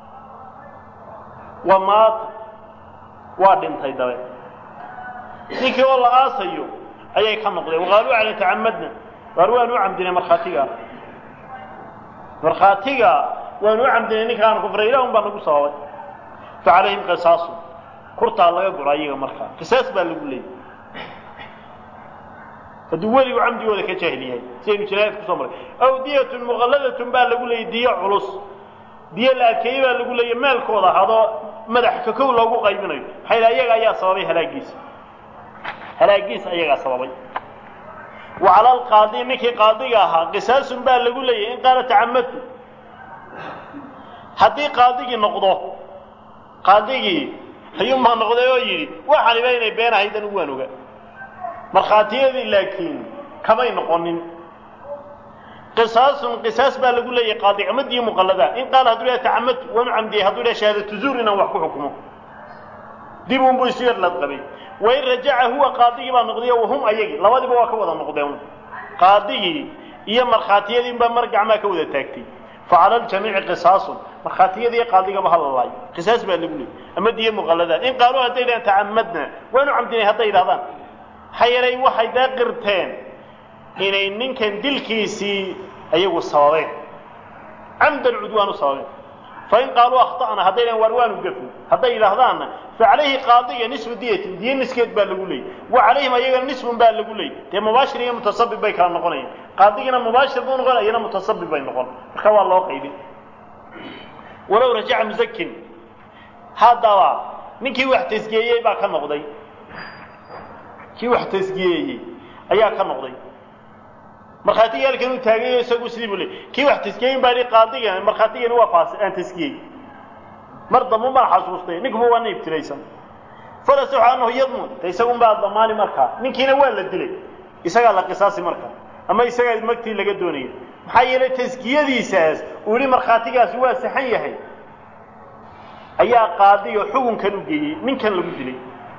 wa maata waa dhintay dabe ninkii oo la aasayo ayay ka noqdeen waqaaluu cala tacamadna waar waanu u camdinay markhaatiga markhaatiga waanu u camdinay ninkaanu kufray ilah un baa nagu sababay fa calayhim qisaasu kurtaa laga gura iyaga markaa qisaas baa lagu leeyay hadduu weligu camdigooda ka jaahil yahay sidaynu jinaayad kusoo maray aw diyatun muqalladatun baa lagu leeyay diyo culus diyo la adkeeyey baa lagu leeyay maalkooda hadoo madax kakow loogu qaybinayo maxaa yidhaha iyaga ayaa sababay halaagiisa halaagiisa ayagaa sababay wa cala alqaadi ninkii qaadiga ahaa qisaasun baa lagu leeyahy in qaala tacamadtu haddii qaadigii noqdo qaadigii ayuunbaa noqday oo yidhi waxaniba inay been ahaydan waan oga markhaatiyadii laakiin kamay noqonin qisaasun qisaas baa lagu leeyahay qaadi amadiyo muqallada in qaala hadduu dhaha tacamadtu waanu camdiyey hadduu dhaha shahaadatu zuur inaan wax ku xukumo dib unbuu isu yar ladqabay wain rajaca huwa qaadigii baa noqday wahum ayagii labadiba waa ka wada noqdeen qaadigii iyo markhaatiyadii baa mar gacmaa ka wada taagtay facala aljamiici qisaasun markhaatiyadii qaadigaba hala laayo qisaas baa lagu leeyay ama diyo muqallada in qaaluu hadday dhahaan tacamadna waanu camdinay hadday yidhahdaan maxaa yeelay waxay daa qirteen inay ninkan dilkiisii ayagu sababeen camdan cudwaan u sababeen fain qaaluu akhta'na hadday dhahan waar waanu gafin hadday yidhaahdaanna facalayhi qaadiga nisfu diyatin diyo niskeed baa lagu leeyay wa calayhim ayagana nisfun baa lagu leeyay dee mubaashir iyo mutasabib bay kala noqonayaan qaadigina mubaashir buu noqon iyana mutasabib bay noqon marka waa loo qaybin walow rajaca musakin haddaba ninkii wax tasgiyeeyey baa ka noqday kii wax tasgiyeeyey ayaa ka noqday markhaatigii halkan uu taagayo isagu sidii buu leey kii wax taskiyeyin baa qaadigan markhaatigani waa faas aan taskiyey mar dambe maa xasuustay ninkuba waa na ibtilaysan falasaxu annahu yadmun de isagun baa damaani markaa ninkiina waa la dilay isagaa la qisaasi markaa ama isagaa magtii laga doonaya maxaa yeelay taskiyadiisaas uu yihi markhaatigaasi waa saxan yahay ayaa qaadiga xukunkan u geeyey ninkan lagu dilay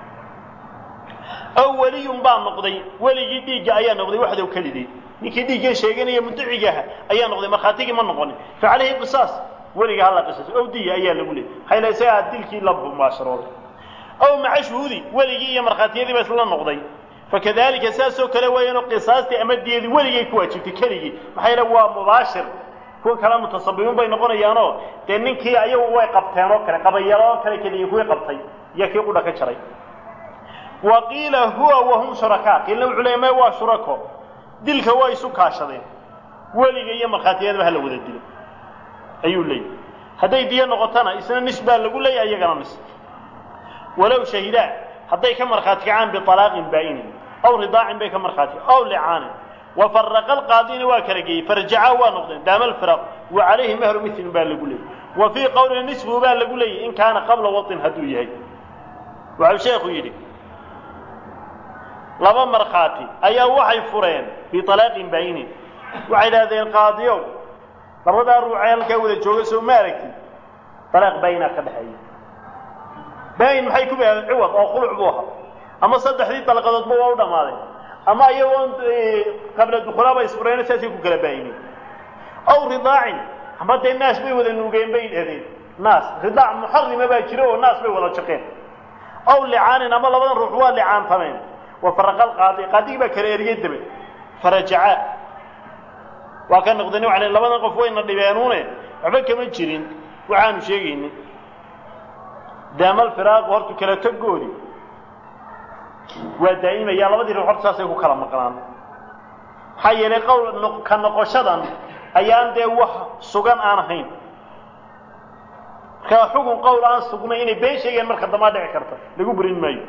aw weliyun baa noqday weligii dhiigga ayaa noqday waxdow kelidii ninkii dhiiggan sheeganaya muddacigaha ayaa noqday markhaatigii ma noqonin fa calayhi qisaas weliga hala qisaas ow diya ayaa lagu leeyay maxaa yeele isagaa dilkii la mubaasharooday aw maca shuhuudi weligii iyo markhaatiyadii ba isla noqday fakadalika saasoo kale weeyaanoo qisaastii ama diyadii weligay ku waajibtay keligii maxaa yeele waa mubaashir kuwa kale mutasabibiin bay noqonayaanoo dee ninkii ayagu way qabteen oo kale qabayalo oo kale keligii kuwii qabtay iyo kii qudha ka jaray wa qiila huwa wahum shurakaa qiilna wuxuu leeya may waa shurako dilka waa isu kaashadeen weliga iyo markhaatiyadaba hala wada dilo ayuu leeyahy hadday diyo noqotona isna nis baa lagu leeyay iyagana nis walow shahidaa hadday ka markhaati kacaan bialaaqin baa'inin aw ridaacin bay ka markhaati aw licaanin wafaraqa alqaadina waa kala geeyey farjacaa waa noqdeen daama alfiraq wa calayhi mahru milin baa lagu leeyay wa fii qowlin nisfu baa lagu leeyay in kaana qabla wain hadduu yahay waxau sheekhu yidhi laba markhaati ayaa waxay fureen bialaaqin baa'inin waxay idhahdeen qaadiyow labadaa ruucee halkaa wada jooga soo ma aragtid alaaq baa'inaa ka dhexeeya baain maxay ku ciwad oo khuluc buu ahaa ama saddexdii dalqadoodba waa u dhammaaday ama iyagoon qabla dukhulaaba isfureyna saasay ku kala baahimeen aw ridaacin ama dee naas bay wada nuugeen bay dhadeen naas ridaac muxarima baa jira oo naas bay wada jaqeen aw licaanin ama labadan ruux waa licaantameen wa faraqa alqaadi qaadigii baa kala eriyey dabe farajacaa waa ka noqdeen waxay labadan qof wayna dhibeenuune waxba kama jirin waxaanu sheegaynin daamal firaaqu hortu kala tagoodi waa daa'imaya labadii ruux horta saasay ku kala maqnaan maxaa yeelay qowl ka noqoshadan ayaan dee wax sugan aan ahayn markaa xugun qowl aan sugnay inay been sheegeen marka damaa dhici karta lagu burin maayo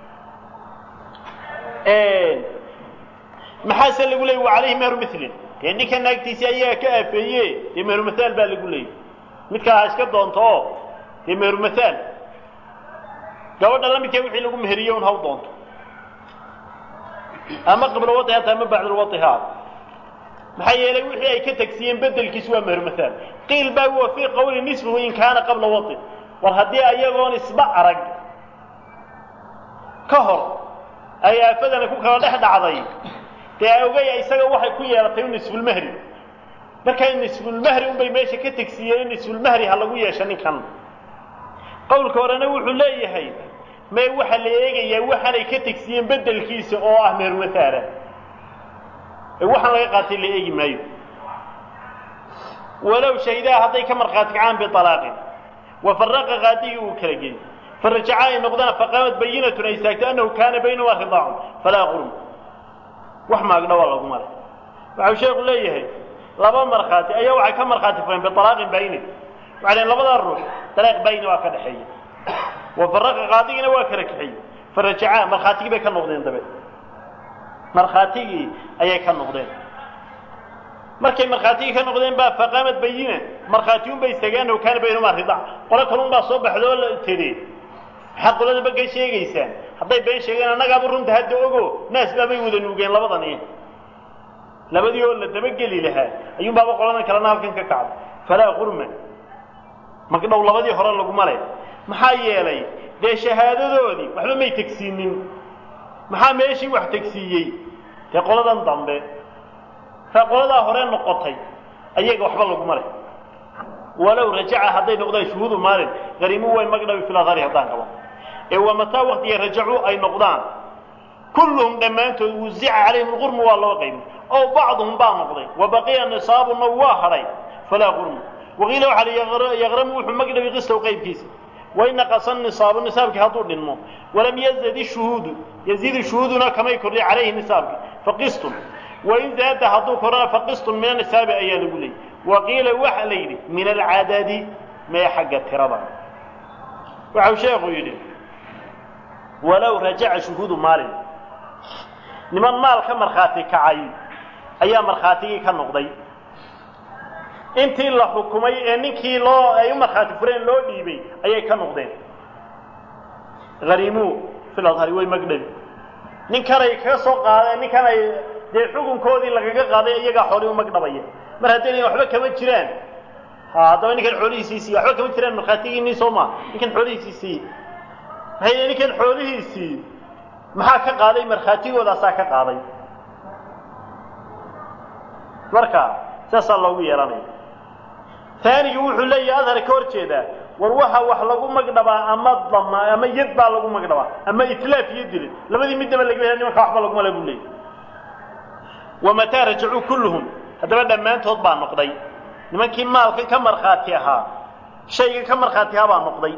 maxaase lagu leeyay wa calayhi meheru milin dee ninka naagtiisii ayaga ka aafeeye dee meheru mathaal baa lagu leeyay midkaa ha iska doonto oo dee meheru mathaal gabadha la midkaa wixii lagu meheriye un haw doonto ama qabla waiha ta ama bacda waiha maxaa yeelay wixii ay ka tegsiiyeen bedelkiisu waa meheru mathaal qiil baa wa fii qawli nisfuhu in kaana qabla wai war haddii ayagoon isba arag ka hor ay aafadani ku kala dhex dhacday dee ogay isaga waxay ku yeelatay nisfulmahri markaa nisfulmahri unbay meesha ka tegsiiyeen nisfulmahri ha lagu yeesha ninkan qowlka horena wuxuu leeyahay mee waxaa la eegayaa waxaanay ka tegsiiyeen bedelkiisa oo ah mehermathaala ee waxaan laga qaatay la eegi maayo walow shahidaha hadday ka markhaati kacaan bialaaqin wa faraqa qaadigii uu kala geeyey farajacaa ay noqdaan faqaamad bayinatun ay istaagto annahu kaana baynahumaa ridaacun falaa qurm wax maagdha waa lagu maray waxau sheekhu leeyahay laba markhaati ayaa waxay ka markhaati fureen bialaaqin bayni waxay dhaheen labadaa ruux dalaaq bayni waa ka dhexeeya wa faraqa qaadigina waa kala kaxeeyey farajacaa markhaatigii bay ka noqdeen dabe markhaatigii ayay ka noqdeen markay markhaatigii ka noqdeen baa faqaamad bayina markhaatiyun bay istaageen annahu kaana baynahumaa ridaac qolo kalun baa soo baxdoo la tiri maxaad qoladaba ka sheegaysaan hadday been sheegeen annagaaba runta hadda ogo naas baabay wada nuugeen labadani labadii oo la dabageli lahaa ayuun baaba qoladan kalena halkan ka kacday falaa qurma magdhow labadii hore laguma le maxaa yeelay dee shahaadadoodii waxba may tegsiinin maxaa meeshii wax tegsiiyey dee qoladan dambe kaa qoladaa hore noqotay ayaga waxba laguma leh walow rajaca hadday noqdaan shuhuudu maalin qariimu way magdhabi filadari haddaan qabo ee waa mataa waktiga rajacuu ay noqdaan kulluhum dhammaantood wuzica calayhim lqurmu waa loo qaybi ow bacduhum baa noqday wa baqiya nisaabuna waa hadhay falaa qurmu waqiila waxaa li yaqramu wuxuu magdhabi qistow qaybkiisa wain naqasa nisaabu nisaabkii hadduu dhinmo walam yazad ishuhuudu yaziidu shuhuuduna kamay kordhi calayhi nisaabki faqistun wain zaada hadduu korana faqistun min anisaabi ayaa lagu leeyay waqiila waxa la yidhi min alcadadi mee xagga tirada waxau sheekhu yidhi walow rajaca shuhuudu maalin niman maal ka markhaati kacay ayaa markhaatigii ka noqday intii la xukumay ee ninkii loo ay u markhaati fureen loo dhiibay ayay ka noqdeen hariimuu fil adhari way magdhabi ninkanay kaga soo qaadeen ninkan ay dee xukunkoodii lagaga qaaday iyagaa xoolii u magdhabaya mar haddayna waxba kama jiraan ha haddaba ninkan xoolihiisii siiye waxba kama jiraan markhaatigiinii soo maa ninkan xoolihiisii siiye maxay ninkan xoolihiisii maxaa ka qaaday markhaatigoodasaa ka qaaday marka saasaa loogu yeelanaya taanigi wuxuu leeyahay adhar ka hor jeedaa war waxa wax lagu magdhabaa ama dama ama yad baa lagu magdhabaa ama itlaaf iyo dilid labadii midnaba laga hela nimanka waxba laguma le buu leeyay wamataa rajacuu kulluhum haddaba dhammaantood baa noqday nimankii maalkan ka markhaati ahaa shaygan ka markhaati ahaa baa noqday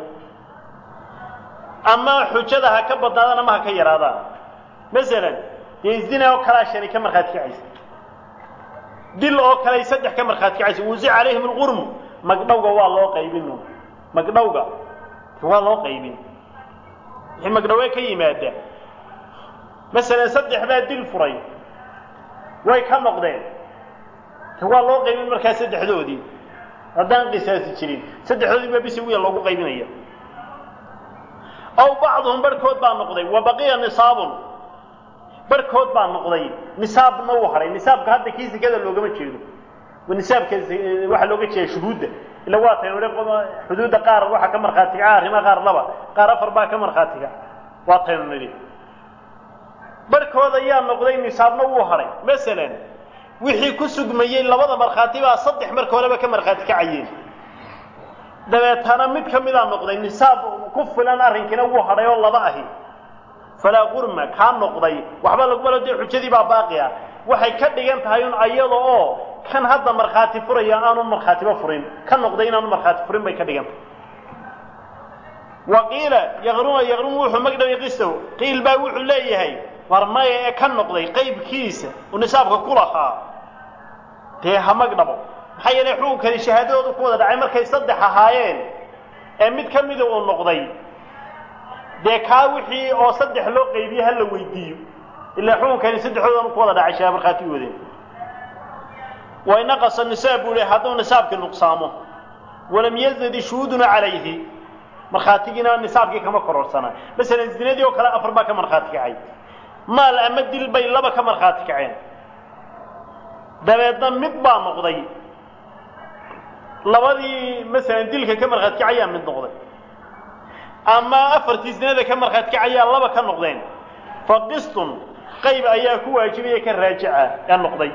ama xujada ha ka badnaadaan ama ha ka yaraadaan masalan dee zina oo kalaa shanay ka markhaati kacaysa dil oo kale saddex ka markhaati kacaysa wusic calayhim alqurmu magdhowga waa loo qaybin magdhowga waa loo qaybin wixii magdhowee ka yimaada masalan saddex baa dil furay way ka noqdeen waa loo qaybin markaa saddexdoodii haddaan qisaasi jirin saddexdoodii baa bisi wiya loogu qaybinaya aw bacduhum barhkood baa noqday wa baqiya nisaabun barhkood baa noqday nisaabna uu hadhay nisaabka hadda kii sekada loogama jeedo nisaabka waxaa looga jeeda shuhuudda ila waa tayn xuduudda qaar waxaa ka markhaatiga arrimaha qaar laba qaar afar baa ka markhaatiga waa taynu nidhi barhkooda yaa noqday nisaabna wuu hadhay masalan wixii ku sugmayey labada markhaati baa saddex marka horeba ka markhaati kacayeen dabeetana mid ka midaa noqday nisaab ku filan arrinkiina wuu hadhay oo laba ahi falaa qurma kaa noqday waxba lagumalo dee xujadii baa baaqi ah waxay ka dhigan tahay un ayada oo kan hadda markhaati furaya aanu markhaatiba furin ka noqday inaanu markhaati furin bay ka dhigan tahay wa qiila yaqruma yaqrumu wuxuu magdhabay qistow qiil baa wuxuu leeyahay war maya ee ka noqday qaybkiisa uu nisaabka ku lahaa dee ha magdhabo maxaa yeelay xukunkani shahaadadoodu ku wada dhacay markay saddex ahaayeen ee mid ka mida uu noqday dee kaa wixii oo saddex loo qaybiye ha la weydiiyo ilaa xukunkani saddexdoodan ku wada dhacay shaha markhaati wadeen wa inaqasa nisaab buu leey hadduu nisaabkii nuqsaamo walam yazadi shuhuuduna calayhi markhaatigiina nisaabkii kama kororsanaa masalan zinadii oo kale afar baa ka markhaati kacay maal ama dil bay laba ka markhaati kaceen dabeedna mid baa noqday labadii masalan dilka ka markhaati kacayaa mid noqday ama afartii zinada ka markhaati kacayaa laba ka noqdeen fa qistun qayb ayaa ku waajibaya ka raajica ee noqday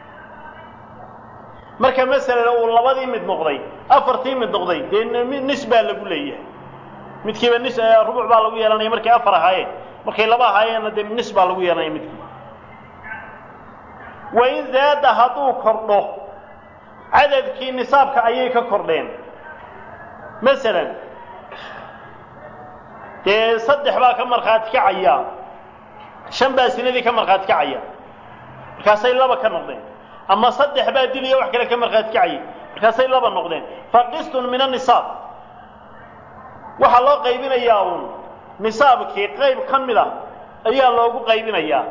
marka masalan uu labadii mid noqday afartii mid noqday dee nis baa lagu leeyahay midkiiba nis rubuc baa lagu yeelanaya markay afar ahaayeen markay laba ahaayeenna dee nis baa lagu yeelanaya midkii wain zaada hadduu kordho cadadkii nisaabka ayay ka kordheen masalan dee saddex baa ka markhaati kacaya shan baa sinadii ka markhaati kacaya markaasay laba ka noqdeen ama saddex baa diliya wax kale ka markhaati kacaya markaasay laba noqdeen fa qistun min anisaab waxaa loo qaybinayaa uun nisaabkii qayb ka mid a ayaa loogu qaybinayaa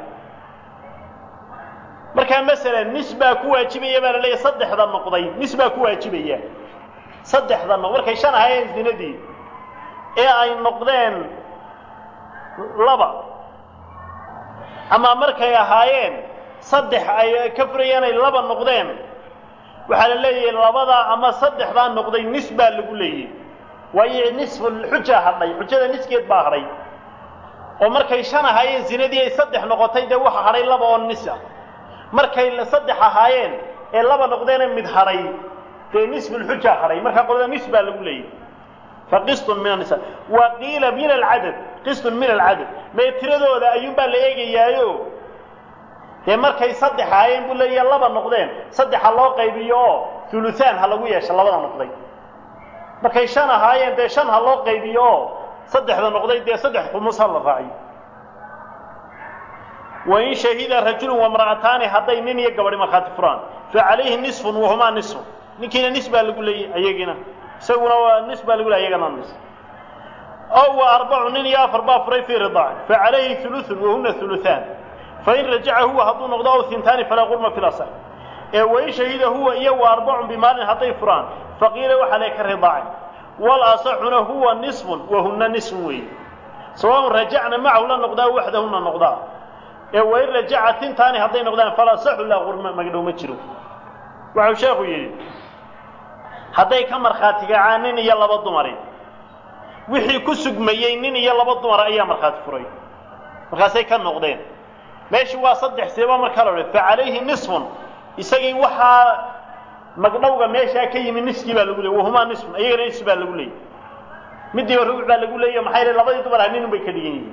markaa masalan nis baa ku waajibaya baa la leeyahy saddexda noqday nis baa ku waajibaya saddexda noq markay shan ahaayeen zinadii ee ay noqdeen laba ama markay ahaayeen saddex ay ka furayeen ay laba noqdeen waxaa la leeyahay labadaa ama saddexdaa noqday nis baa lagu leeyahy waayo nisfulxuja hadhay xujada niskeed baa hadhay oo markay shan ahaayeen zinadii ay saddex noqotay dee waxa hadhay laba oo nis ah markay saddex ahaayeen ee laba noqdeene mid hadhay dee nisfulxuja hadhay markaa qolada nis baa lagu leeyahy fa qistun min anisa wa qiila min alcadad qistun min alcadad mee tiradooda ayuunbaa la eegayaayo dee markay saddex ahaayeen buu leeyahay laba noqdeen saddexa loo qaybiyo oo huluhaan ha lagu yeesho labada noqday markay shan ahaayeen dee shan ha loo qaybiyo oo saddexda noqday dee saddex khumus ha la raaciyo wain shahida rajulun wamra'ataani hadday nin iyo gabadhi markhaati furaan fa calayhi nisfun wahumaa nisfun ninkiina nis baa lagu leeyay ayagiina isaguna waa nis baa lagu leey ayagana nis ow wa arbacu nin iyo afar baa furay fii ridaac fa calayhi huluثun wahuna huluثaan fain rajaca huwa hadduu noqdo aw hintaani falaa qurma fi lasax ee wain shahida huwa iyo wa arbacun bimaalin hadday furaan faqiila waxaa lee ka ridaacin walasaxuna huwa nisfun wahuna nisfun weeye sawaun rajacna macahu la noqdaa waxdahuna noqdaa ee wain rajaca tintaani hadday noqdaan falasaxu laa qurma magdhow ma jiro waxau sheekhu yidhi hadday ka markhaati kacaan nin iyo laba dumari wixii ku sugmayey nin iyo laba dumar ayaa markhaati furay markaasay ka noqdeen meeshu waa saddex seeba markaa la odhan fa calayhi nisfun isagii waxaa magdhowga meeshaa ka yimi niskii baa lagu leeyay wahumaa nisfun iyagana nis baa lagu leeyay midiiba rubuc baa lagu leeyayo maxay le labadii dumar ah ninun bay ka dhigan yihiin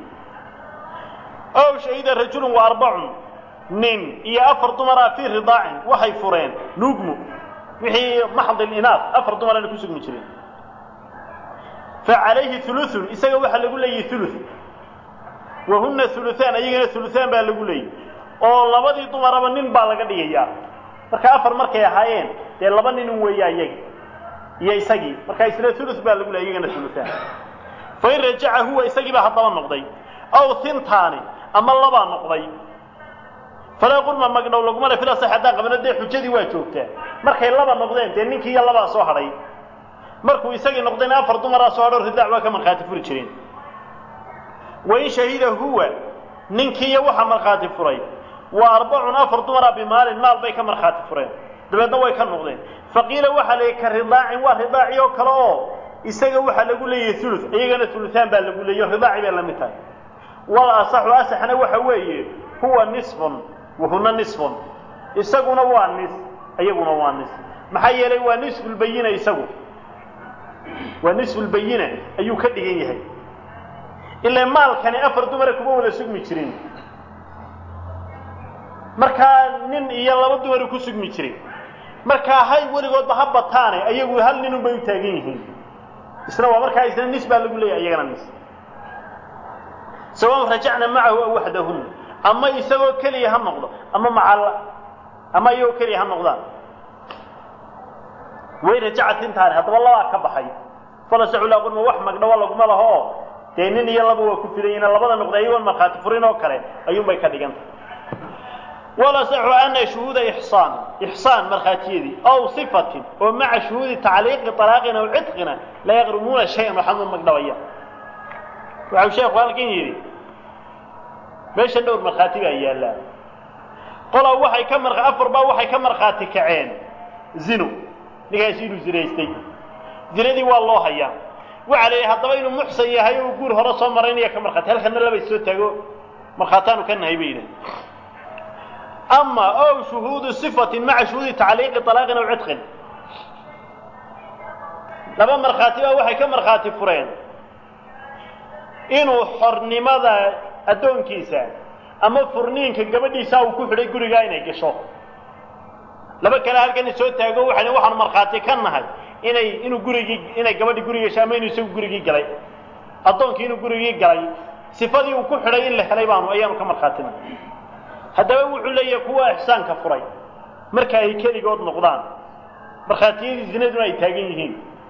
ow shahida rajulun wa arbacun nin iyo afar dumaraa fii ridaacin waxay fureen nuugmu wixii maxdil inaad afar dumarana ku sugmi jireen fa calayhi huluثun isaga waxaa lagu leeyahy huluث wahuna huluثaan ayagana huluثaan baa lagu leeyay oo labadii dumaraba nin baa laga dhigayaa marka afar markay ahaayeen dee laba ninun weeya iyagi iyo isagii marka isla huluث baa lagu leeyay iyagana huluثaan fain rajaca huwa isagii baa haddaba noqday aw hintaani ama labaa noqday falaa qurma magdhow laguma le filasax haddaan qabno dee xujadii waa joogtaa markay laba noqdeen dee ninkii iyo labaa soo hadhay markuu isagii noqdayna afar dumaraa soo hadho ridaac waa ka markhaati furi jireen wain shahida huwa ninkiiyo waxaa markhaati furay wa arbacun afar dumaraa bimaalin maal bay ka markhaati fureen dabeedna way ka noqdeen faqiila waxaa leeyay ka ridaacin waa ridaaci oo kale oo isaga waxaa lagu leeyahay ulu iyagana uluaan baa lagu leeyahy ridaaci bay la mid tahay wal asaxu asaxna waxa weeye huwa nisfun wahuna nisfun isaguna waa nis iyaguna waa nis maxaa yeelay waa nisfulbayina isagu waa nisfulbayina ayuu ka dhigan yahay ilaa maalkani afar dumara kuma wada sugmi jirin markaa nin iyo laba dumari ku sugmi jiray markaa hay weligoodba ha bataane ayagu hal ninun bay u taagan yihiin isna waa markaa isna nis baa lagu leeyahay iyagana nis sawan rajacna macahu aw waxdahun ama isagoo keliya ha noqdo ama macal ama iyagoo keliya ha noqdaan way rajacat intaani haddaba labaa ka baxay falasaxulaqurma wax magdhawo laguma laho dee nin iyo laba waa ku filayina labada noqda iyagoon markhaati furin oo kale ayuunbay ka dhiganta walasaxu ana shuhuuda ixsaan ixsaan markhaatiyadii aw sifatin oo maca shuhuudi tacliiqi talaaqin aw cidqina la yaqrumuuna shay-an waxama magdhabaya waxau sheekhu halkan yidhi meesha dhowr markhaati baa yaallaa qolaa waxay ka mar afar baa waxay ka markhaati kaceen zino ninkaasi inuu zinaystay zinadii waa loo hayaa waxaa la yidhi haddaba inuu muxsan yahay oo guur hore soo maraynaya ka markhaati halkana laba soo taago markhaataanu ka nahay bay yidhahen ama ow shuhuudu sifatin maca shuhuudi tacliiqi talaaqin aw cidqin laba markhaati baa waxay ka markhaati fureen inuu xornimada addoonkiisa ama furniinka gabadhiisa uu ku xidhay gurigaa inay gasho laba kale halkan soo taago waxay waxaanu markhaati ka nahay inay inuu gurigii inay gabadhi guri gasho ama inuu isagu gurigii galay addoonkii inuu gurigii galay sifadii uu ku xidhay in la helay baanu ayaanu ka markhaatina haddaba wuxuu leeyahay kuwa ixsaanka furay marka ay keligood noqdaan markhaatiyadii zinaduna ay taagan yihiin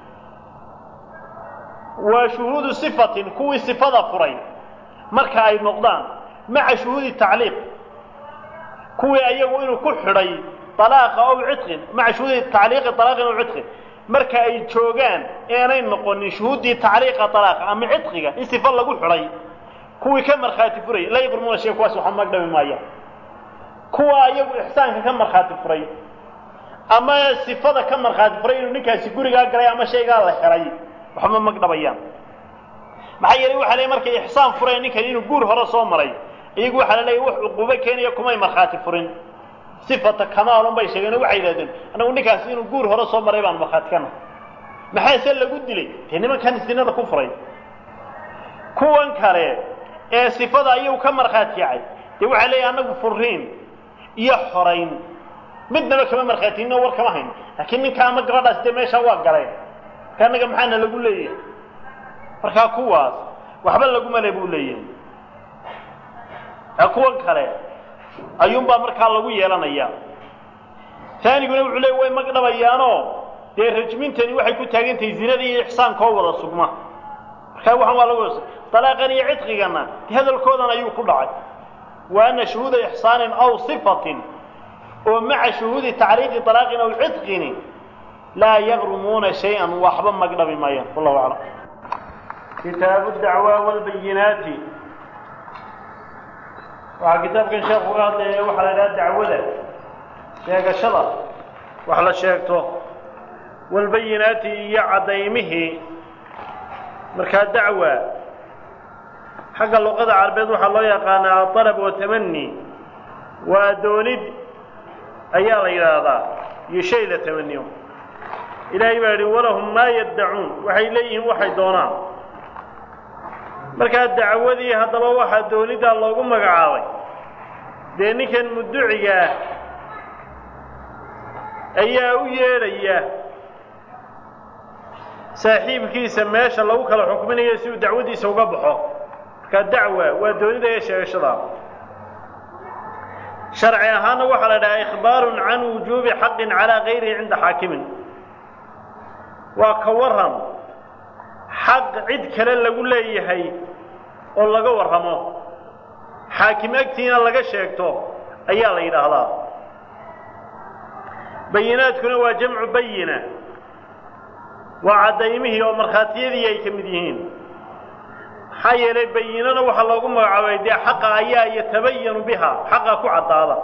waa shuhuudu sifatin kuwii sifada furay marka ay noqdaan maca shuhuudi tacliiq kuwii ayagu inuu ku xidhay alaaqa ow cidqin maca shuhuudi tacliiqi alaaqin ow cidqin marka ay joogaan aanay noqonin shuhuuddii tacliiqa alaaqa ama cidqiga in sifa lagu xidhay kuwii ka markhaati furay la yaqrumuuna shay kuwaas waxa magdhabi maayaan kuwa ayagu ixsaanka ka markhaati furay ama sifada ka markhaati furay inuu ninkaasi gurigaa galay ama shaygaa la helay waxba magdhabayaan maxaa yeelay waxa le markay ixsaan fureen ninkan inuu guur hore soo maray iyagu waxaa la leeyahy wax cuquubo keenaya kumay markhaati furin sifata kamaalun bay sheegeen oo waxay yidhahdeen annagu ninkaasi inuu guur hore soo maray baan markhaati ka nahay maxaase lagu dilay dee nimankan sinada ku furay kuwan kale ee sifada ayagu ka markhaati yacay dee waxaa leeyahy annagu furiin iyo xorayn midnaba kama markhaatiyinoo war kama hayn laakiin ninka ama gabadhaas dee meeshaa waa galeen marka annaga maxaana lagu leeyahay markaa kuwaas waxba laguma le buu leeyahay kuwan kale ayuunbaa markaa lagu yeelanayaa taaniguna wuxuu leey way magdhabayaanoo dee rajmintani waxay ku taagan tahay zinada iyo ixsaanka oo wada sugma markaa waxaan waa lagu dalaaqan iyo cidqigana de hadalkoodan ayuu ku dhacay wa ana shuhuuda ixsaanin aw sifatin oo maca shuhuudi tacliiqi alaaqin aw cidqini laa yagrumuuna shay-an waxba magdhabi maayaan wallahu aclam kitaabu dacwaa walbayinaati waxaa kitaabkan sheekhu uga hadlaya waxaa la idhaha dacwada sheegashada wax la sheegto walbayinaati iyo caddaymihii markaa dacwa xagga luqada carabeed waxaa loo yaqaanaa alab wa tamani waa doonid ayaa la yidhaahdaa iyo shay la tamaniyo ilaahay baa yidhi walahum maa yaddacuun waxay leeyihiin waxay doonaan markaa dacwadii haddaba waxaa dooniddaa loogu magacaabay dee ninkan mudducigaah ayaa u yeedhaya saaxiibkiisa meesha lagu kala xukminayo si uu dacwaddiisa uga baxo markaa dacwa waa doonida ee sheegashada sharci ahaana waxaa la dhahaa ikhbaarun can wujuubi xaqin calaa gayrihi cinda xaakimin waa ka waran xaq cid kale lagu leeyahay oo laga warramo xaakim agtiina laga sheegto ayaa la yidhaahdaa bayinaadkuna waa jamcu bayina waa caddaymihii oo markhaatiyadii ay ka mid yihiin maxaa yeelay bayinana waxaa loogu magacaabay dee xaqa ayaa yatabayanu biha xaqa ku caddaada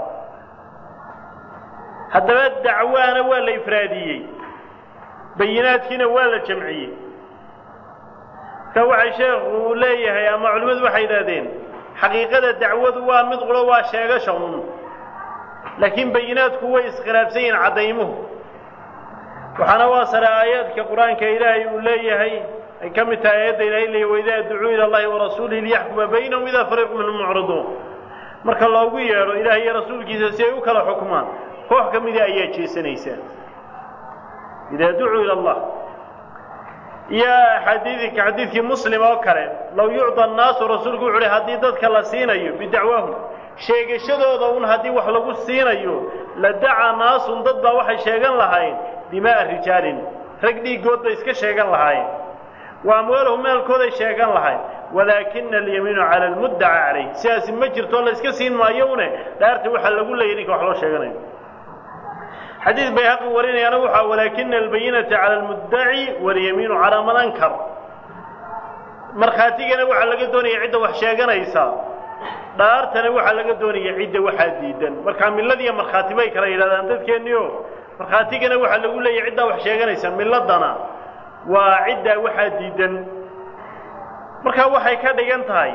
haddaba dacwaana waa la ifraadiyey bayinaadkiina waa la jamciyey marka waxay sheekhu leeyahay ama culimmadu waxay yidhahdeen xaqiiqada dacwadu waa mid quro waa sheegasha un laakiin bayinaadku way iskhilaafsan yihiin caddaymuhu waxaana waa sare aayaadka qur-aanka ilaahay uu leeyahay ay ka mid tahay aayadda ilahay leeyahy waidaa ducuu ila allahi warasuulihi liyaxkuma baynahum idaa fariiqu minhum mucriduun marka loogu yeedho ilaahay iyo rasuulkiisa si ay u kala xukmaan koox ka mida ayaa jeesanaysaa idaa ducuu ila allah iyo xadiidka xadiidkii muslim oo kale low yucda annaasu rasuulku wuxu uhi haddii dadka la siinayo bidacwaahum sheegashadooda un haddii wax lagu siinayo la dacaa naasun dad baa waxay sheegan lahayn dimaa'a rijaalin rag dhiiggood bay iska sheegan lahaayeen wa amwaalahum maalkooday sheegan lahayn walaakina alyamiinu cala almuddaca calayh sidaasi ma jirto la iska siin maayo une dhaarta waxaa lagu leeyay ninka wax loo sheeganayo xadiid bayhaqi warinayaana waxaa walaakina albayinata cala almuddaci walyamiinu calaa man ankar markhaatigana waxaa laga doonaya cidda wax sheeganaysa dhaartana waxaa laga doonaya cidda waxaa diidan markaa milladiiyo markhaati bay kala yidhahdaan dadkeenniio markhaatigana waxaa lagu leeyahy ciddaa wax sheeganaysa milladana waa ciddaa waxaa diidan markaa waxay ka dhigan tahay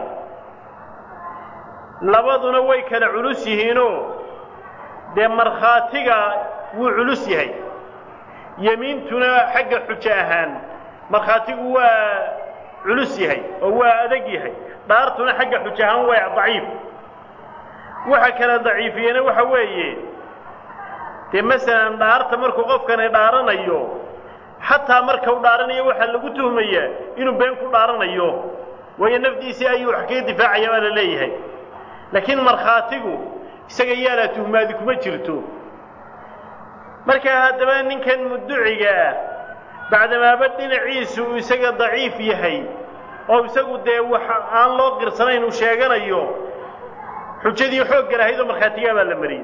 labaduna way kala culus yihiinoo dee markhaatiga wuu culus yahay yemiintuna xagga xujo ahaan markhaatigu waa culus yahay oo waa adag yahay dhaartuna xagga xujo ahaan waa daciif waxa kala daciifiyena waxa weeye dee masalan dhaarta markuu qofkani dhaaranayo xataa marka u dhaaranayo waxaa lagu tuhmayaa inuu been ku dhaaranayo waayo nafdiisii ayuu wax kaga difaacaya baa la leeyahay laakiin markhaatigu isaga yaalaa tuhmaadi kuma jirto markaa haddaba ninkan mudduciga ah bacdamaaba dhinaciisu uu isaga daciif yahay oo isagu dee wax aan loo qirsanayn uu sheeganayo xujadii xoogga lahayd oo markhaatigaa baa la mariyey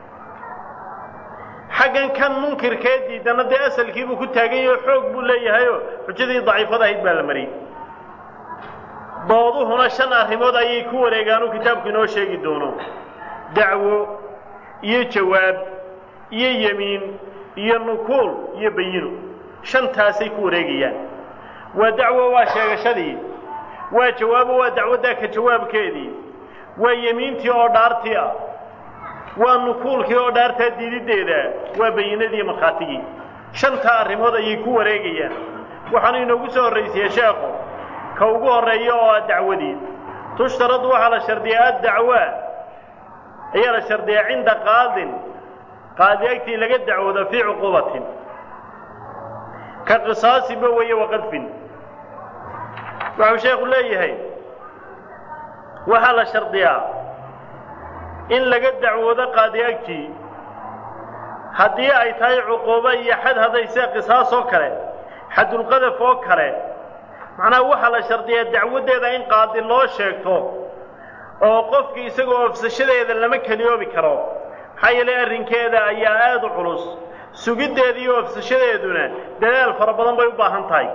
xaggan kan munkirkee diidana dee asalkiibuu ku taagan yahay oo xoog buu leeyahayoo xujadii daciifada ahayd baa la mariyey dooduhuna shan arrimood ayay ku wareegaanuu kitaabku inoo sheegi doono dacwo iyo jawaab iyo yemiin iyo nukuul iyo bayino shantaasay ku wareegayaan waa dacwo waa sheegashadii waa jawaabo waa dacwaddaa ka jawaabkeedii waa yemiintii oo dhaartii ah waa nukuulkii oo dhaartaa diididdeeda waa bayinadii markhaatigii shantaa arrimood ayay ku wareegayaan waxaanu inoogu soo horraysiye sheekhu ka ugu horreeya oo ah dacwadii tushtaradu waxaa la shardiyaa addacwaa ayaa la shardiyaa cinda qaadin qaadi agtii laga dacwoodo fii cuquubatin ka qisaasinba weeye waqadfin waxuu sheekhu leeyahay waxaa la shardiyaa in laga dacwoodo qaadi agtii haddii ay tahay cuquubo iyo xad hadday sida qisaas oo kale xadulqadaf oo kale macnaha waxaa la shardiyaa dacwaddeeda in qaadi loo sheegto oo qofkii isagoo ofsashadeeda lama keliyoobi karo maxaa yeelay arrinkeeda ayaa aada u culus sugiddeeda iyo ofsashadeeduna dadaal fara badan bay u baahan tahay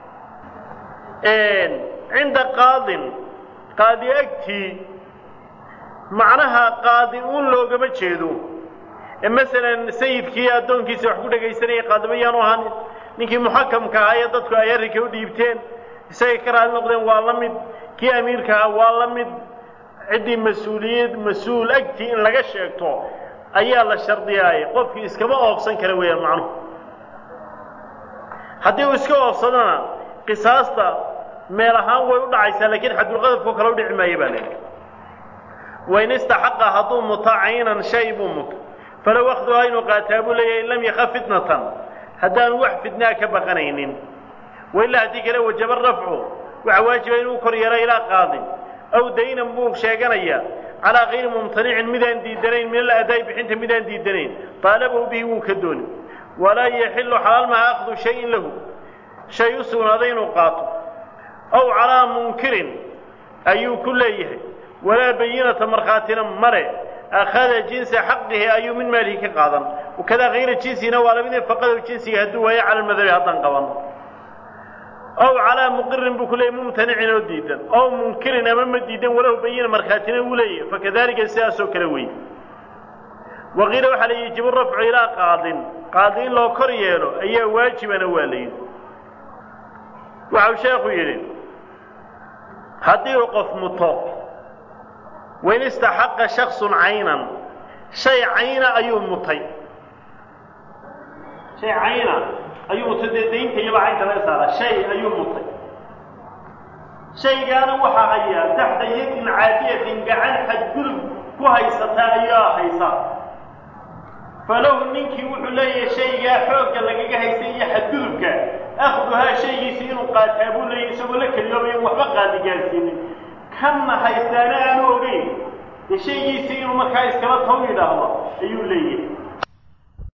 cinda qaadin qaadi agtii macnaha qaadi uun loogama jeedo ee masalan sayidkii addoonkiisa wax ku dhegaysanayay qaadiba yaanu ahaan ninkii muxakamka ahaa ee dadku ay arrinka u dhiibteen isagay ka raali noqdeen waa la mid kii amiirka ahaa waa la mid ciddii mas-uuliyad mas-uul agtii in laga sheegto ayaa la shardiyaayay qofkii iskama oofsan kara weeyaan macnuhu haddii uu iska oofsadana qisaasta meel ahaan way u dhacaysaa laakiin xadulqadafkao kale u dhici maayo baa leeyahy wain istaxaqa hadduu muto caynan shay buu muto falow akhduhaa inuu qaataa buu leeyahay in lam yakaf fitnatan haddaanu wax fitnaa ka baqanaynin wailaa haddii kale wajaba rafcu waxaa waajiba inuu kor yeelo ilaa qaadin aw daynan buu sheeganayaa calaa kayri mumtanicin midaan diidanayn min aladaa'i bixinta midaan diidanayn taalabahu bihi wuu ka dooni walaa yaxilu xalaal maha akhdu shayin lahu shay u sugnaaday inuu qaato aw calaa munkirin ayuu ku leeyahay walaa bayinata markhaatina male akhada jinsa xaqihi ayuu min maalihi ka qaadan wakadaa kayra jinsina waa lamid faqadow jinsiga hadduu waayo cala almadhabi haddaan qabanno ow calaa muqirin buu ku leeyay mumtanicin oo diidan ow munkirin ama ma diidan walahu bayina markhaatina uu leeyahy fakadalika sidaasoo kale wey waqiila waxaa la yajibu rafcu ilaa qaadin qaadi in loo kor yeelo ayaa waajibana waa la yidhi waxau sheekhu yidhi haddii uu qof muto wain istaxaqa shaksun caynan shay cayna ayuu mutay shay cayna ayuu mutay dee daynta iyaba caynta laga saara shay ayuu mutay shaygaana waxaa hayaa taxta yadin caadiyatin gacan xadgudub ku haysata ayaa haysa falahu ninkii wuxuu leeyahay shaygaa xoogga lagaga haystay iyo xadgudubka akhduhaa shaygiisi inuu qaataa buu leeyahy isagoo la keliyoobayan waxba qaadi gaarsiinin kanna haystaana aanu ogeyn dee shaygiisii inuu markaa iskala taw yidhaahdo ayuu leeyahay